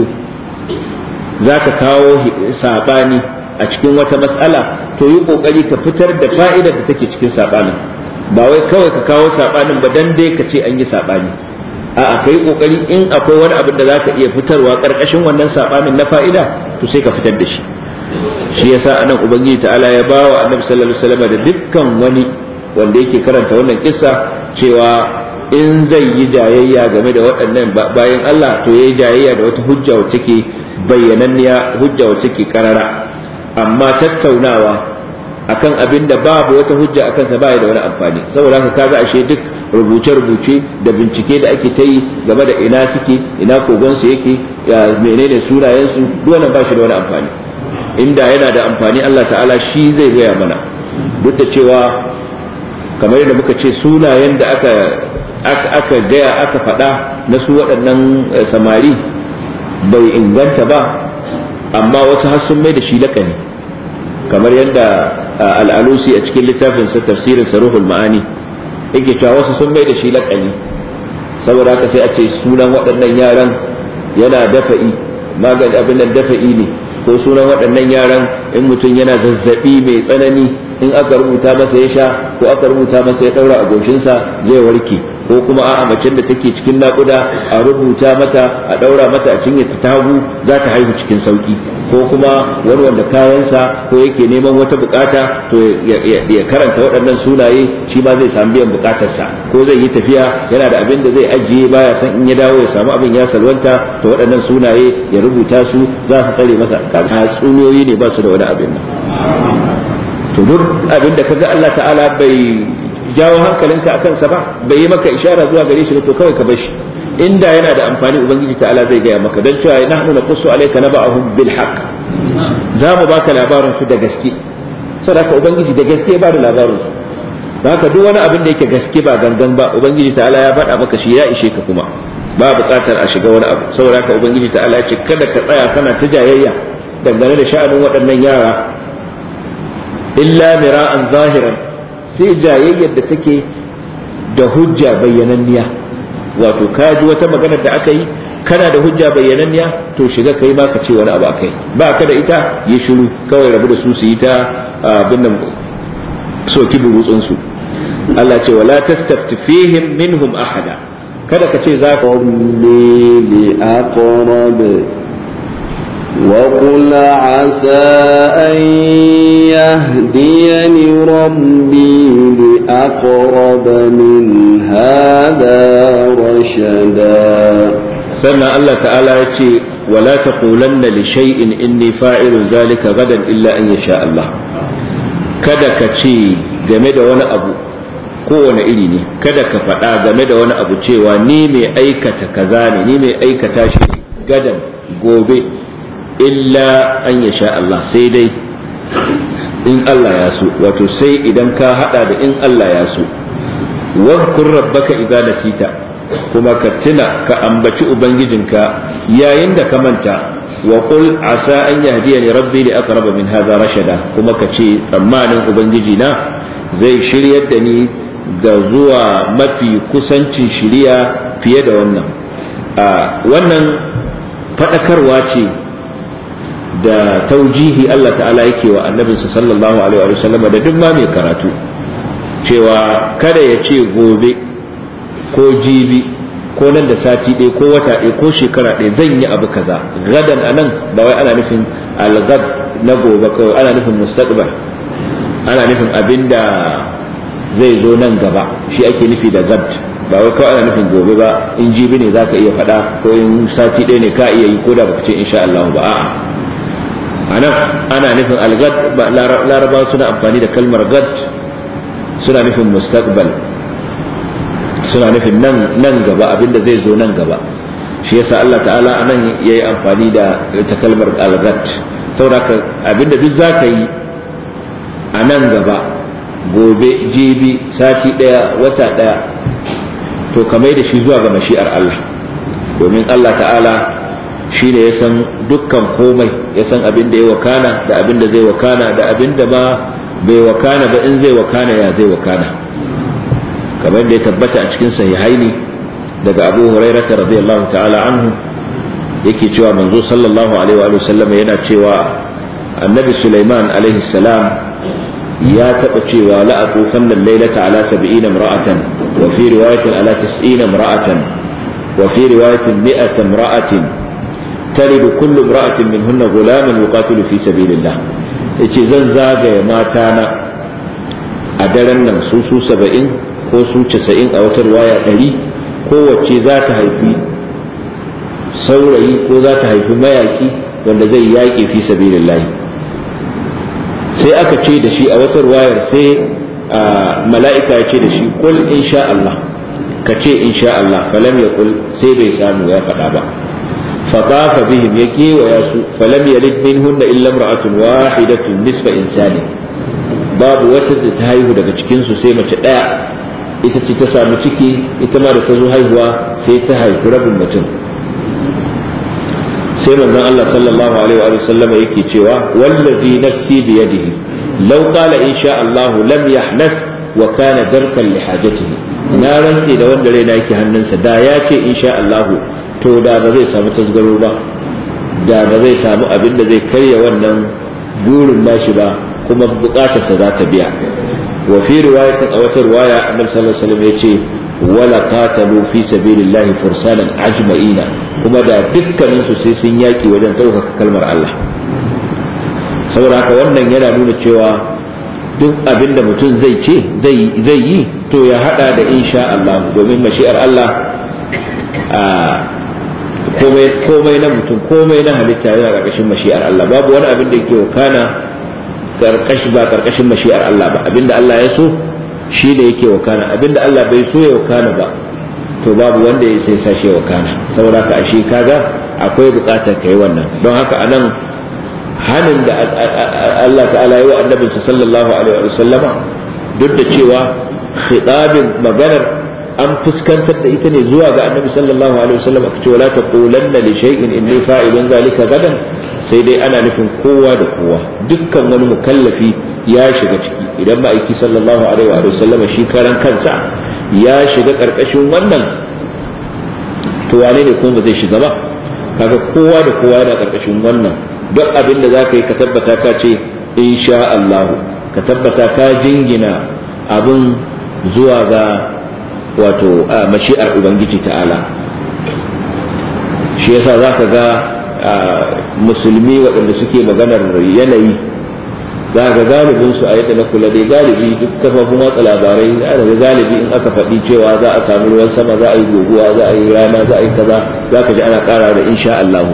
za ka kawo saɓani a cikin wata matsala to yi ƙoƙari ka fitar da fa'idar da take cikin saɓanin ba wai kawai ka kawo saɓanin ba dan dai ka ce an yi saɓani a'a ka yi ƙoƙari in akwai wani abin da za ka iya fitarwa ƙarƙashin wannan saɓanin na fa'ida to sai ka fitar da shi shi yasa anan ubangiji ta'ala ya ba wa annabi sallallahu alaihi wasallam da dukkan wani wanda yake karanta wannan kissa cewa in zai yi jayayya game da waɗannan bayan Allah to yayi jayayya da wata hujja wacce ke bayyananniya hujja wacce ke karara amma tattaunawa akan abin da babu wata hujja akan sa baya da wani amfani saboda haka kaga ashe duk rubuce-rubuce da bincike da ake ta yi game da ina suke ina kogon su yake ya menene sunayen su duk wannan ba shi da wani amfani inda yana da amfani Allah ta'ala shi zai gaya mana duk da cewa kamar yadda muka ce sunayen da aka aka gaya aka faɗa na su waɗannan samari bai inganta ba amma wasu har sun mai da shi laƙani kamar yadda al'alusi a cikin littafin sa tafsirin saruhul ma'ani yake cewa wasu sun mai da shi laƙani saboda haka sai a ce sunan waɗannan yaran yana dafa'i magani abin nan dafa'i ne ko sunan waɗannan yaran in mutum yana zazzabi mai tsanani in aka rubuta masa ya sha ko aka rubuta masa ya ɗaura a goshinsa zai warke ko kuma a'a macen da take cikin naƙuda a rubuta mata a ɗaura mata a cinye ta hagu za ta haihu cikin sauki ko kuma wani wanda kayansa ko yake neman wata bukata to ya karanta waɗannan sunaye shi ma zai samu biyan bukatarsa ko zai yi tafiya yana da abin da zai ajiye baya san in ya dawo ya samu abin ya salwanta to waɗannan sunaye ya rubuta su za su tsare masa tatsuniyoyi ne ba su da wani abin nan to duk abin da kaga Allah ta'ala bai jawo hankalinka a kansa ba bai yi maka ishara zuwa gare shi to kawai ka bar shi inda yana da amfani ubangiji ta'ala zai gaya maka don cewa nahnu naqussu alayka naba'ahum bil haqq za mu baka labarin su da gaske saboda ubangiji da gaske ba da labarin su haka duk wani abin da yake gaske ba gangan ba ubangiji ta'ala ya faɗa maka shi ya ishe ka kuma ba buƙatar a shiga wani abu saboda haka ubangiji ta'ala ya ce kada ka tsaya kana ta jayayya dangane da sha'anin waɗannan yara illa mira'an zahiran sai jayayyar da take da hujja bayyananniya wato ka ji wata maganar da aka yi kana da hujja bayyananniya to shiga kai ma ka ce wani abu akai ba ka da ita yi shiru kawai rabu da su su yi ta abin nan soki burutsun su Allah ce wala tastafti fihim minhum ahada kada ka ce za ka li aqrab وقل عسى أن يهديني ربي لأقرب من هذا رشدا سنة الله تعالى يتي ولا تقولن لشيء إني فاعل ذلك غدا إلا أن يشاء الله kada ka ce game da wani abu kowane iri ne kada ka faɗa game da wani abu cewa ni mai aikata kaza ne ni mai aikata shi gadan gobe illa an ya sha Allah sai dai in Allah ya so wato sai idan ka hada da in Allah ya so wadkur rabbaka idza nasita kuma ka tuna ka ambaci ubangijinka yayin da ka manta wa qul asa an yahdiyani rabbi li aqraba min hadha rashada kuma ka ce tsammanin ubangiji na zai shiryar da ni ga zuwa mafi kusancin shiriya fiye da wannan wannan faɗakarwa ce da taujihi Allah ta'ala yake wa annabinsa sallallahu alaihi wa sallam da duk ma mai karatu cewa kada ya ce gobe ko jibi ko nan da sati ɗaya ko wata ɗaya ko shekara ɗaya zan yi abu kaza gadan anan ba wai ana nufin algad na gobe kawai ana nufin mustaqbal ana nufin abinda zai zo nan gaba shi ake nufi da gad ba wai kawai ana nufin gobe ba in jibi ne zaka iya faɗa ko in sati ɗaya ne ka iya yi ko da baka ce insha Allah ba a'a anan ana nufin algad larabawa suna amfani da kalmar gad suna nufin mustaqbal suna nufin nan nan gaba abinda zai zo nan gaba shi yasa Allah ta'ala anan yayi amfani da ta kalmar algad saboda abinda duk zaka yi a nan gaba gobe jibi sati daya wata daya to kamar da shi zuwa ga mashi'ar Allah domin Allah ta'ala shi ne ya san dukkan komai ya san abin da ya wakana da abin da zai wakana da abin da ma bai wakana ba in zai wakana ya zai wakana kamar da ya tabbata a cikin sahihaini daga abu hurairata radiyallahu ta'ala anhu yake cewa manzo sallallahu alaihi wa sallam yana cewa annabi sulaiman alaihi salam ya taɓa cewa la aqufanna laylata ala 70 imra'atan wa fi riwayatin ala 90 imra'atan wa fi riwayatin 100 imra'atin تلد كل امرأة منهن غلاما يقاتل في سبيل الله yace zan zagaya matana a daren nan su su saba'in ko su casa'in a wata waya ɗari kowace za ta haifi saurayi ko za ta haifi mayaki wanda zai yaƙi fi sabilillah sai aka ce da shi a wata wayar sai mala'ika ya ce da shi kul insha Allah ka ce insha Allah falam ya kul sai bai samu ya faɗa ba فطاف بهم يكي وياسو فلم يلد منهن إلا امرأة واحدة نصف إنسان باب وتد تهايه daga cikin su sai mace daya ita ce ta samu ciki ita ma da ta zo haihuwa sai ta haifi rabin mutum sai manzon Allah sallallahu alaihi wa sallam yake cewa wallazi nafsi bi yadihi law qala insha Allah lam yahnath wa kana darkan li hajatihi na rantse da wanda raina yake hannunsa da ya ce insha Allah to da ba zai samu tasgaro ba da ba zai samu abin da zai karya wannan burin nashi ba kuma bukatarsa za ta biya wa fi riwayatin a wata riwaya annabi sallallahu alaihi wasallam yace wala qatalu fi sabilillahi fursanan ajma'ina kuma da dukkanin su sai sun yaki wajen ɗaukaka kalmar Allah saboda haka wannan yana nuna cewa duk abin da mutum zai ce zai yi to ya hada da insha Allah domin mashi'ar Allah komai na mutum komai na halitta yana karkashin mashi'ar Allah babu wani abin da yake wakana karkashi ba karkashin mashi'ar Allah ba abinda Allah ya so shi da yake wakana abinda Allah bai so ya wakana ba to babu wanda ya sai sashe wakana saboda ka ashe kaga akwai bukatar kai wannan don haka anan hanin da Allah ta'ala yi wa annabinsa sallallahu alaihi wa sallama duk da cewa khitabin maganar an fuskantar da ita ne zuwa ga annabi sallallahu alaihi wa sallam aka ce wala taqulanna li shay'in inni fa'ilun zalika gadan sai dai ana nufin kowa da kowa dukkan wani mukallafi ya shiga ciki idan ma'aiki sallallahu alaihi wa sallama shi karan kansa ya shiga karkashin wannan to wane ne kuma ba zai shiga ba kaga kowa da kowa yana karkashin wannan duk abin da za ka yi ka tabbata ka ce insha Allahu ka tabbata ka jingina abin zuwa ga wato mashi'ar Ubangiji ta'ala shi yasa za ka ga musulmi waɗanda suke maganar yanayi za ga galibin su a yadda na kula dai galibi duk kafafun watsa labarai daga galibi in aka faɗi cewa za a samu ruwan sama za a yi guguwa za a yi rana za a yi kaza za ka ji ana ƙara da insha Allahu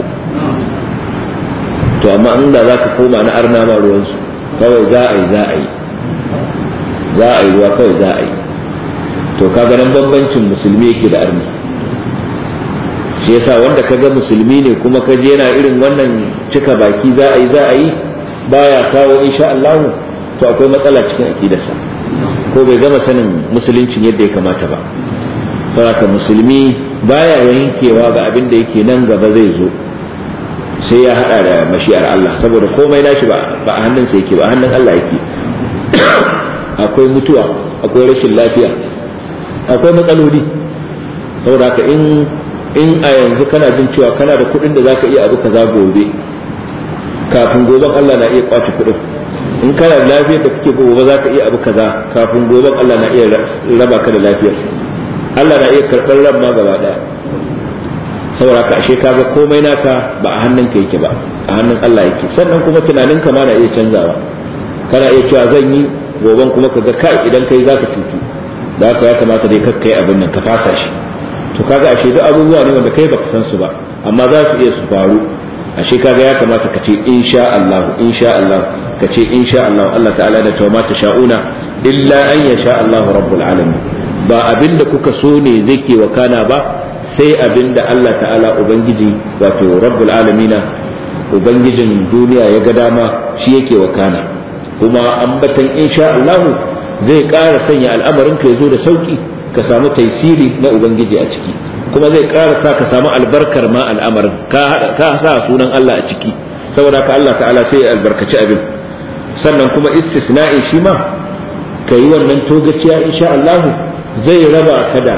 to amma in da za ka koma na arna ma ruwansu kawai za a yi za a yi za a yi ruwa kawai za a yi to kaga nan bambancin musulmi yake da arni shi yasa wanda ka ga musulmi ne kuma ka je yana irin wannan cika baki za a yi za a yi baya kawo insha Allah to akwai matsala cikin akidarsa ko bai gama sanin musuluncin yadda ya kamata ba saboda musulmi baya yankewa ga abin da yake nan gaba zai zo sai ya hada da mashi'ar Allah saboda komai nashi ba a hannunsa yake ba a hannun Allah yake akwai mutuwa akwai rashin lafiya akwai matsaloli saboda haka in in a yanzu kana jin cewa kana da kuɗin da zaka iya abu kaza gobe kafin goben Allah na iya kwace kuɗin in kana da lafiyar da kake gobe zaka iya abu kaza kafin goben Allah na iya raba ka da lafiyar Allah na iya karɓar ran ma gaba daya saboda ka ashe kaga komai naka ba a hannun ka yake ba a hannun Allah yake sannan kuma tunanin ka ma na iya canzawa kana iya cewa zan yi goben kuma ka ga kai idan kai zaka cutu da haka ya kamata dai kakkai abin nan ka fasa shi to kaga ashe duk abubuwa ne wanda kai baka san su ba amma za su iya su faru ashe kaga ya kamata ka ce insha Allah insha Allah ka ce insha Allah Allah ta'ala da tawma ta sha'una illa an yasha Allah rabbul alamin ba abinda kuka so ne zai ke wakana ba sai abinda Allah ta'ala ubangiji wato rabbul alamina ubangijin duniya ya ga dama shi yake wakana kuma ambatan insha Allah zai ƙara sanya al'amarin ka ya zo da sauki ka samu taisiri na ubangiji a ciki kuma zai ƙara sa ka samu albarkar ma al'amarin ka sa sunan Allah a ciki saboda ka Allah ta'ala sai ya albarkaci abin sannan kuma istisna'i shi ma ka yi wannan togaciya insha Allah zai raba ka da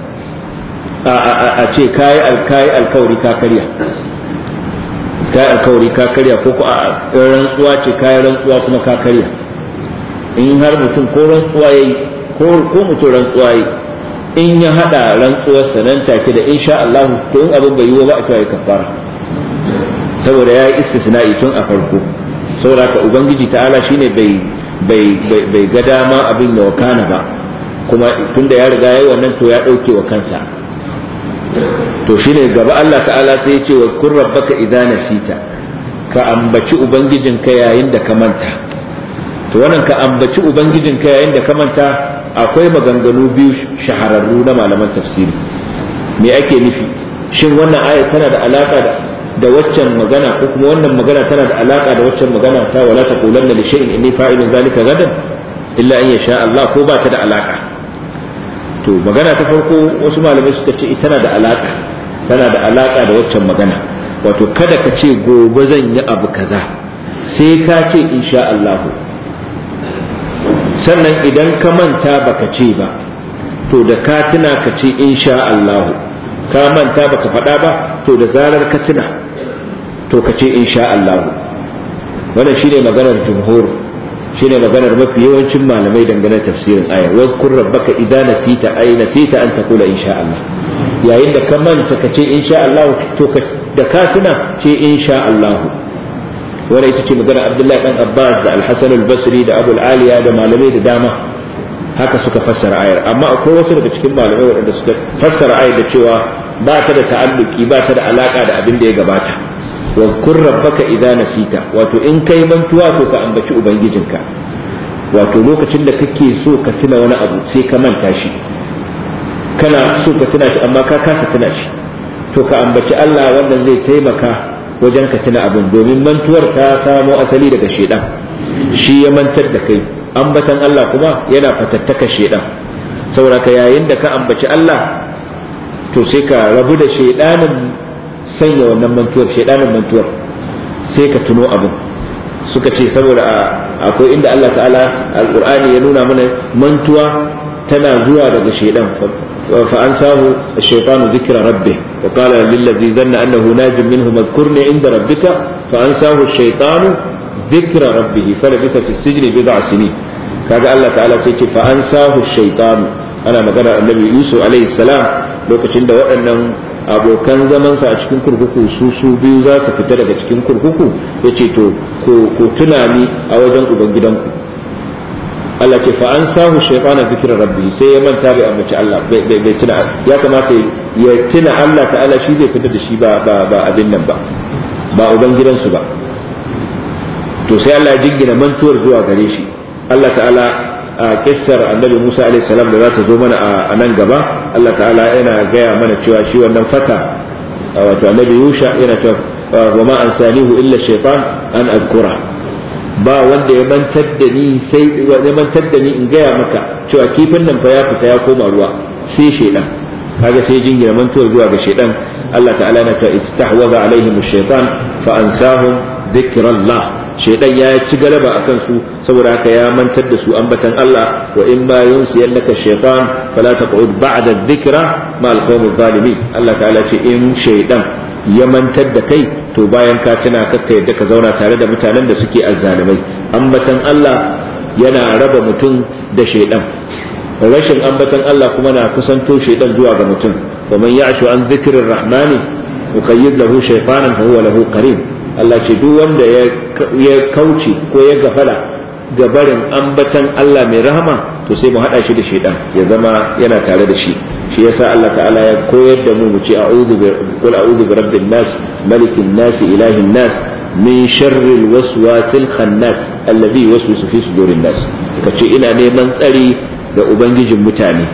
a ce kayi alkayi alkawari ka karya kayi alkawari ka karya ko a rantsuwa ce kayi rantsuwa kuma ka karya in har mutum ko rantsuwa yayi ko mutum rantsuwa yayi in ya hada rantsuwarsa nan take da insha Allah to in abin bai yiwu ba a cewa ya kafara saboda ya yi istisna'i tun a farko saboda ka ubangiji ta'ala shine bai bai bai ga dama abin ya wakana ba kuma tunda ya riga yayi wannan to ya dauke wa kansa to shine gaba Allah ta'ala sai ya ce wa kun rabbaka idza nasita ka ambaci ubangijinka yayin da ka manta to wannan ka ambaci ubangijinka yayin da ka manta akwai maganganu biyu shahararru na malaman tafsiri me ake nufi shin wannan aya tana da alaka da da waccan magana ko kuma wannan magana tana da alaka da waccan magana ta wala taqulanna li shay'in inni fa'ilun zalika gadan illa an yasha Allah ko ba ta da alaka to magana ta farko wasu malamai suka ce tana da alaka tana da alaka da waccan magana wato kada ka ce gobe zan yi abu kaza sai ka ce insha Allah sannan idan ka manta baka ce ba to da ka tuna ka ce insha Allah ka manta baka faɗa ba to da zarar ka tuna to ka ce insha Allah wannan shine maganar jumhur shine maganar mafi yawancin malamai dangane tafsirin ayar wazkur rabbaka idza nasita ay nasita an taqula insha Allah yayin da ka manta ka ce insha Allah to da ka tuna ce insha Allah wanda ita ce magana Abdullahi dan Abbas da Al-Hasan al-Basri da Abu al-Aliya da malamai da dama haka suka fassara ayar amma akwai wasu daga cikin malamai waɗanda suka fassara ayar da cewa ba ta da ta'alluki ba ta da alaka da abin da ya gabata wazkur rabbaka idza nasita wato in kai mantuwa to ka ambaci ubangijinka wato lokacin da kake so ka tuna wani abu sai ka manta shi kana so ka tuna shi amma ka kasa tuna shi to ka ambaci Allah wannan zai taimaka wajen ka tuna abin domin mantuwar ta samo asali daga shedan shi ya mantar da kai ambatan Allah kuma yana fatattaka shedan saboda ka yayin da ka ambaci Allah to sai ka rabu da shedanin sanya wannan mantuwar shedanin mantuwar sai ka tuno abin suka ce saboda akwai inda Allah ta'ala alqur'ani ya nuna mana mantuwa tana zuwa daga shedan fa an samu shaytanu dhikra rabbih wa qala lil ladhi dhanna annahu najim minhu madhkurni inda rabbika fa an samu shaytanu dhikra rabbih falabitha fi sijni bid'a sinin kaga Allah ta'ala sai ce fa an samu shaytanu ana magana annabi Yusuf alaihi salam lokacin da waɗannan abokan zamansa a cikin kurkuku su su biyu za su fita daga cikin kurkuku ya ce to ku tuna ni a wajen ubangidanku Allah ce fa an samu shaytana zikra rabbi sai ya manta bai ambaci Allah bai tuna ya kamata ya tuna Allah ta'ala shi zai fitar da shi ba ba ba abin nan ba ba ubangidansu ba to sai Allah ya jingina mantuwar zuwa gare shi Allah ta'ala a kissar annabi Musa alaihi salam da za ta zo mana a nan gaba Allah ta'ala yana gaya mana cewa shi wannan fata wato annabi Yusha yana cewa wa ma ansanihu illa shaytan an azkura ba wanda ya mantar da ni sai ya mantar da ni in gaya maka cewa kifin nan fa ya fita ya koma ruwa sai shaydan kaga sai jingina mantuwar zuwa ga shaydan Allah ta'ala yana cewa istahwaza alaihim ash-shaytan fa ansahum dhikrallah shaidan ya ci galaba a kansu saboda haka ya mantar da su ambatan Allah wa in ma yunsiyannaka shaytan fala taqud ba'da dhikra ma alqawmi zalimin Allah ta'ala ce in shaidan ya mantar da kai to bayan ka tuna kakka yadda ka zauna tare da mutanen da suke azzalimai ambatan Allah yana raba mutum da shaidan rashin ambatan Allah kuma na kusanto shaidan zuwa ga mutum wa man ya'shu an dhikrir rahmani yuqayyid lahu shaytanan fa huwa lahu qarin Allah ce duk wanda ya kauce ko ya gafala ga barin ambatan Allah mai rahama to sai mu hada shi da shaidan ya zama yana tare da shi shi yasa Allah ta'ala ya koyar da mu mu ce a'udhu bi qul a'udhu bi rabbin nas malikin nas ilahin nas min sharril waswasil khannas alladhi yuwaswisu fi sudurin nas kace ina neman tsari da ubangijin mutane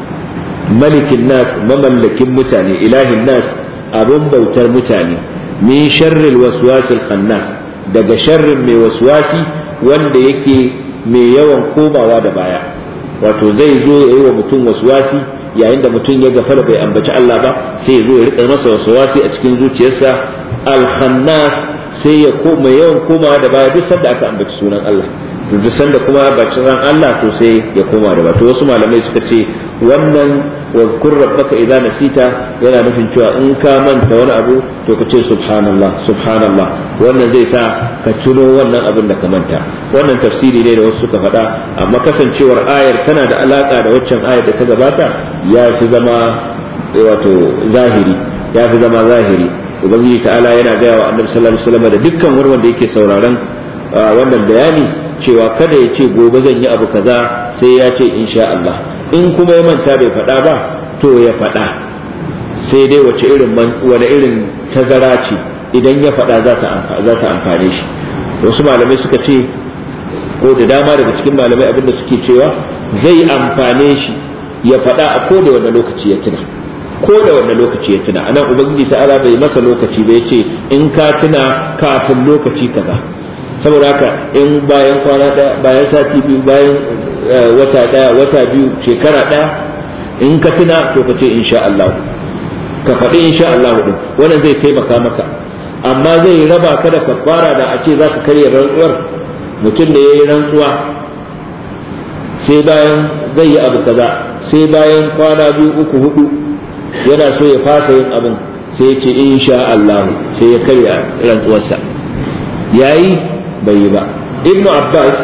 malikin nas mamallakin mutane ilahin nas abun bautar mutane min sharril waswasil khannas daga sharrin mai waswasi wanda yake mai yawan komawa da baya wato zai zo ya yi wa mutum waswasi yayin da mutum ya gafara bai ambaci Allah ba sai ya zo ya rika masa waswasi a cikin zuciyarsa al khannas sai ya koma yawan komawa da baya duk sanda aka ambaci sunan Allah to duk sanda kuma bacin ran Allah to sai ya koma da baya to wasu malamai suka ce wannan wazkur rabbaka idza nasita yana nufin cewa in ka manta wani abu to ka ce subhanallah subhanallah wannan zai sa ka tuno wannan abin da ka manta wannan tafsiri ne da wasu suka faɗa amma kasancewar ayar tana da alaka da waccan ayar da ta gabata ya fi zama wato zahiri ya fi zama zahiri ubangiji ta'ala yana gaya wa annabi sallallahu alaihi wasallam da dukkan wani wanda yake sauraron wannan bayani cewa kada ya ce gobe zan yi abu kaza sai ya ce insha Allah in kuma ya manta bai faɗa ba to ya faɗa sai dai wace irin wani irin tazara ce idan ya faɗa za ta amfane shi wasu malamai suka ce ko da dama daga cikin malamai abinda suke cewa zai amfane shi ya faɗa a ko da wanda lokaci ya tuna ko da wanda lokaci ya tuna anan ubangiji ta'ala bai masa lokaci ba ce in ka tuna kafin lokaci kaza saboda haka in bayan kwana ɗaya bayan sati biyu bayan wata ɗaya wata biyu shekara ɗaya in ka tuna to ka ce insha Allah ka faɗi insha Allah din wannan zai taimaka maka amma zai raba ka da kafara da a ce za ka karya rantsuwar mutum da ya yi rantsuwa sai bayan zai yi abu kaza sai bayan kwana biyu uku hudu yana so ya fasa yin abin sai ya ce insha Allah sai ya karya rantsuwarsa yayi bai yi ba ibnu abbas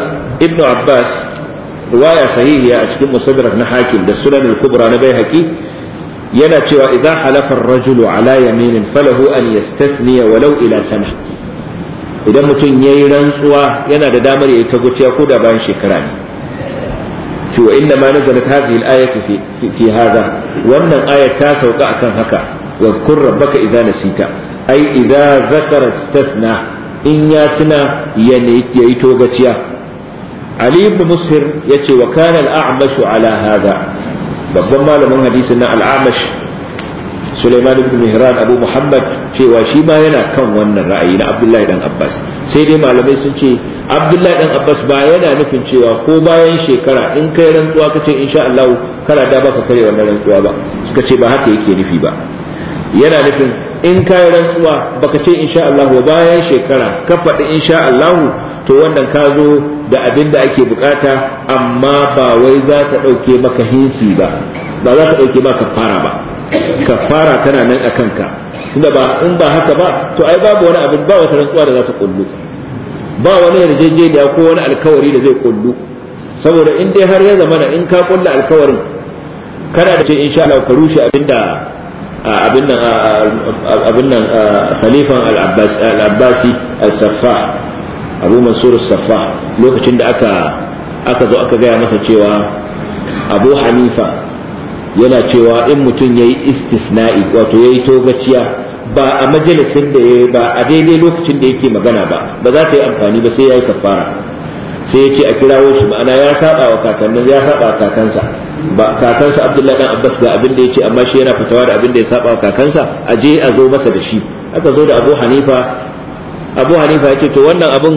ibn abbas riwaya sahihiya a cikin musaddarak na hakim da sunan al-kubra na baihaqi yana cewa idza halafa ar-rajulu ala yaminin falahu an yastathniya walau ila sana idan mutum yayi rantsuwa yana da damar yayi ta guciya ko da bayan shekara ne to inna ma nazalat hadhihi al-ayatu fi fi hadha wannan ayat ta sauka akan haka واذكر ربك إذا نسيت أي إذا ذكر استثنى إن ياتنا ييتو بتيا علي بن مسهر يتي وكان الأعمش على هذا babban malamin hadisin na al'amash Suleiman ibn Mihran Abu Muhammad cewa shi ma yana kan wannan ra'ayi na Abdullahi dan Abbas sai dai malamai sun ce Abdullahi dan Abbas ba yana nufin cewa ko bayan shekara in kai rantsuwa kace insha Allah kana da baka kare wannan rantsuwa ba suka ce ba haka yake nufi ba yana nufin in kayi rantsuwa baka ce insha Allah bayan shekara ka faɗi insha Allah to wannan ka zo da abin da ake bukata amma ba wai za ta ɗauke maka hinsi ba ba za ta ɗauke maka kafara ba kafara tana nan a kanka tunda ba in ba haka ba to ai babu wani abin ba wata rantsuwa da za ta kullu ba wani yarjejeniya ko wani alkawari da zai kullu saboda in dai har ya zamana in ka kulla alkawarin kana da ce insha Allah ka rushe abin da abin nan abin nan khalifan al-abbasi al-saffah abu mansur al-saffah lokacin da aka aka zo aka gaya masa cewa abu hanifa yana cewa in mutum ya yi istisna'i wato ya yi togaciya ba a majalisin da ya ba a daidai lokacin da yake magana ba ba za ta yi amfani ba sai ya yi kafara sai ya ce a kirawo shi ma'ana ya saba wa kakannin ya saba wa kakansa ba kakansa Abdullahi dan Abbas ga abin da yace amma shi yana fitawa da abin da ya saba wa kakansa a je a zo masa da shi aka zo da Abu Hanifa Abu Hanifa yace to wannan abin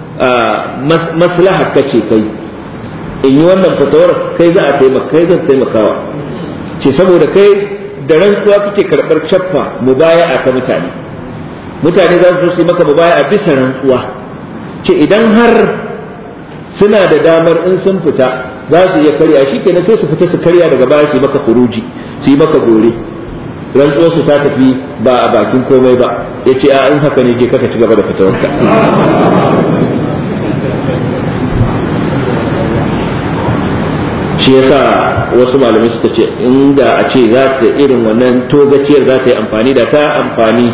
maslaha kace kai in yi wannan fitawar kai za a taimaka kai zan taimakawa ce saboda kai da rantsuwa kake karɓar caffa mubaya'a ta mutane mutane za su yi maka mubaya'a bisa rantsuwa ce idan har suna da damar in sun fita za su iya karya shi kenan sai su fita su karya daga baya su yi maka kuruji su yi maka gore rantsuwar su ta tafi ba a bakin komai ba ya ce a in haka ne je kaka ci gaba da fitawarka shi yasa wasu malamai suka ce inda a ce za ta irin wannan togaciyar za ta yi amfani da ta amfani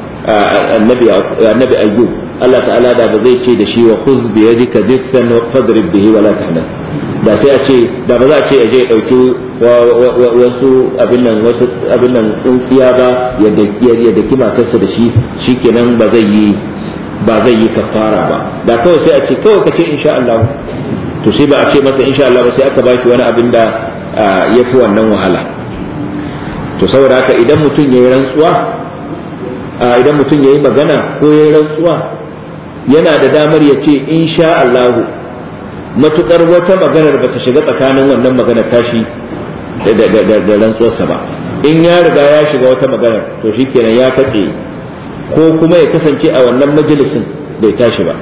annabi ayyub Allah ta'ala da ba zai ce da shi wa khuz bi yadika diksan fadrib bihi wala tahna da sai a ce da ba za a ce a je dauki wasu abin nan wasu abin nan tsintsiya ba ya daki ya daki matarsa da shi shikenan ba zai yi ba zai yi kafara ba da kawai sai a ce kawai ka ce insha Allah to sai ba a ce masa insha Allah ba sai aka baki wani abin da ya fi wannan wahala to saboda haka idan mutum ya yi rantsuwa idan mutum ya yi magana ko ya yi rantsuwa yana da damar ya ce insha Allahu matukar wata maganar ba ta shiga tsakanin wannan maganar tashi da rantsuwarsa ba in ya riga ya shiga wata maganar to shikenan ya katse ko kuma ya kasance a wannan majalisin bai tashi ba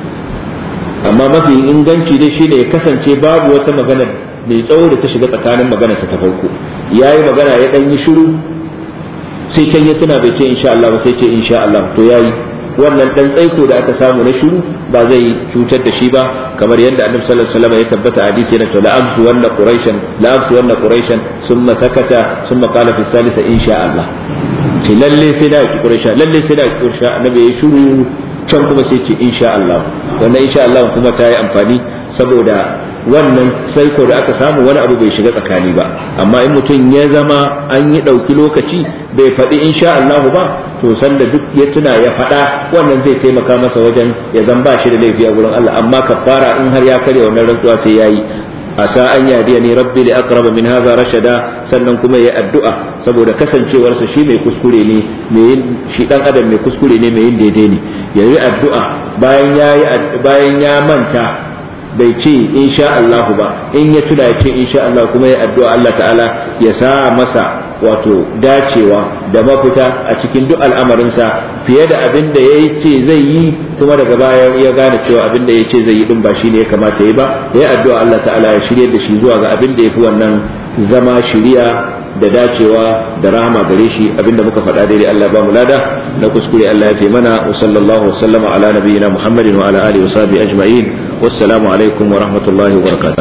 amma mafi inganci dai shine ya kasance babu wata maganar mai tsawo da ta shiga tsakanin maganarsa ta farko ya yi magana ya ɗan yi shiru sai can ya tuna bai ce insha Allah ba sai ce insha Allah to yayi wannan dan tsaiko da aka samu na shiru ba zai cutar da shi ba kamar yadda annabi sallallahu alaihi wasallam ya tabbata a hadisi yana to la amsu wanna quraishan la amsu wanna quraishan thumma sakata thumma qala fi salisa insha Allah ce lalle sai da ki quraisha lalle sai da ki quraisha annabi ya shiru can kuma sai ce insha Allah wannan insha Allah kuma ta yi amfani saboda wannan saiko da aka samu wani abu bai shiga tsakani ba amma in mutum ya zama an yi ɗauki lokaci bai faɗi insha Allahu ba to sanda duk ya tuna ya faɗa wannan zai taimaka masa wajen ya zan ba shi da laifi a gurin Allah amma kafara in har ya karya wannan rantsuwa sai yayi asa an yadiya ni rabbi li aqraba min hadha rashada sannan kuma ya addu'a saboda kasancewarsa shi mai kuskure ne mai shi dan adam mai kuskure ne mai yin daidai ne yayi addu'a bayan yayi bayan ya manta bai ce insha Allah ba in ya tuna ya ce insha Allah kuma ya addu'a Allah ta'ala ya sa masa wato dacewa da mafita a cikin duk al'amarinsa fiye da abin da ya ce zai yi kuma daga baya ya gane cewa abin da ya ce zai yi din ba shi ne ya kamata ya yi ba ya addu'a Allah ta'ala ya shirye da shi zuwa ga abin da ya fi wannan zama shiriya da dacewa da rahama gare shi abinda muka faɗa daidai Allah ba mu lada na kuskure Allah ya fi mana wa sallallahu wa sallama ala nabiyyina Muhammadin wa ala alihi wa sahbihi ajma'in wassalamu alaikum wa rahmatullahi wa barakatuh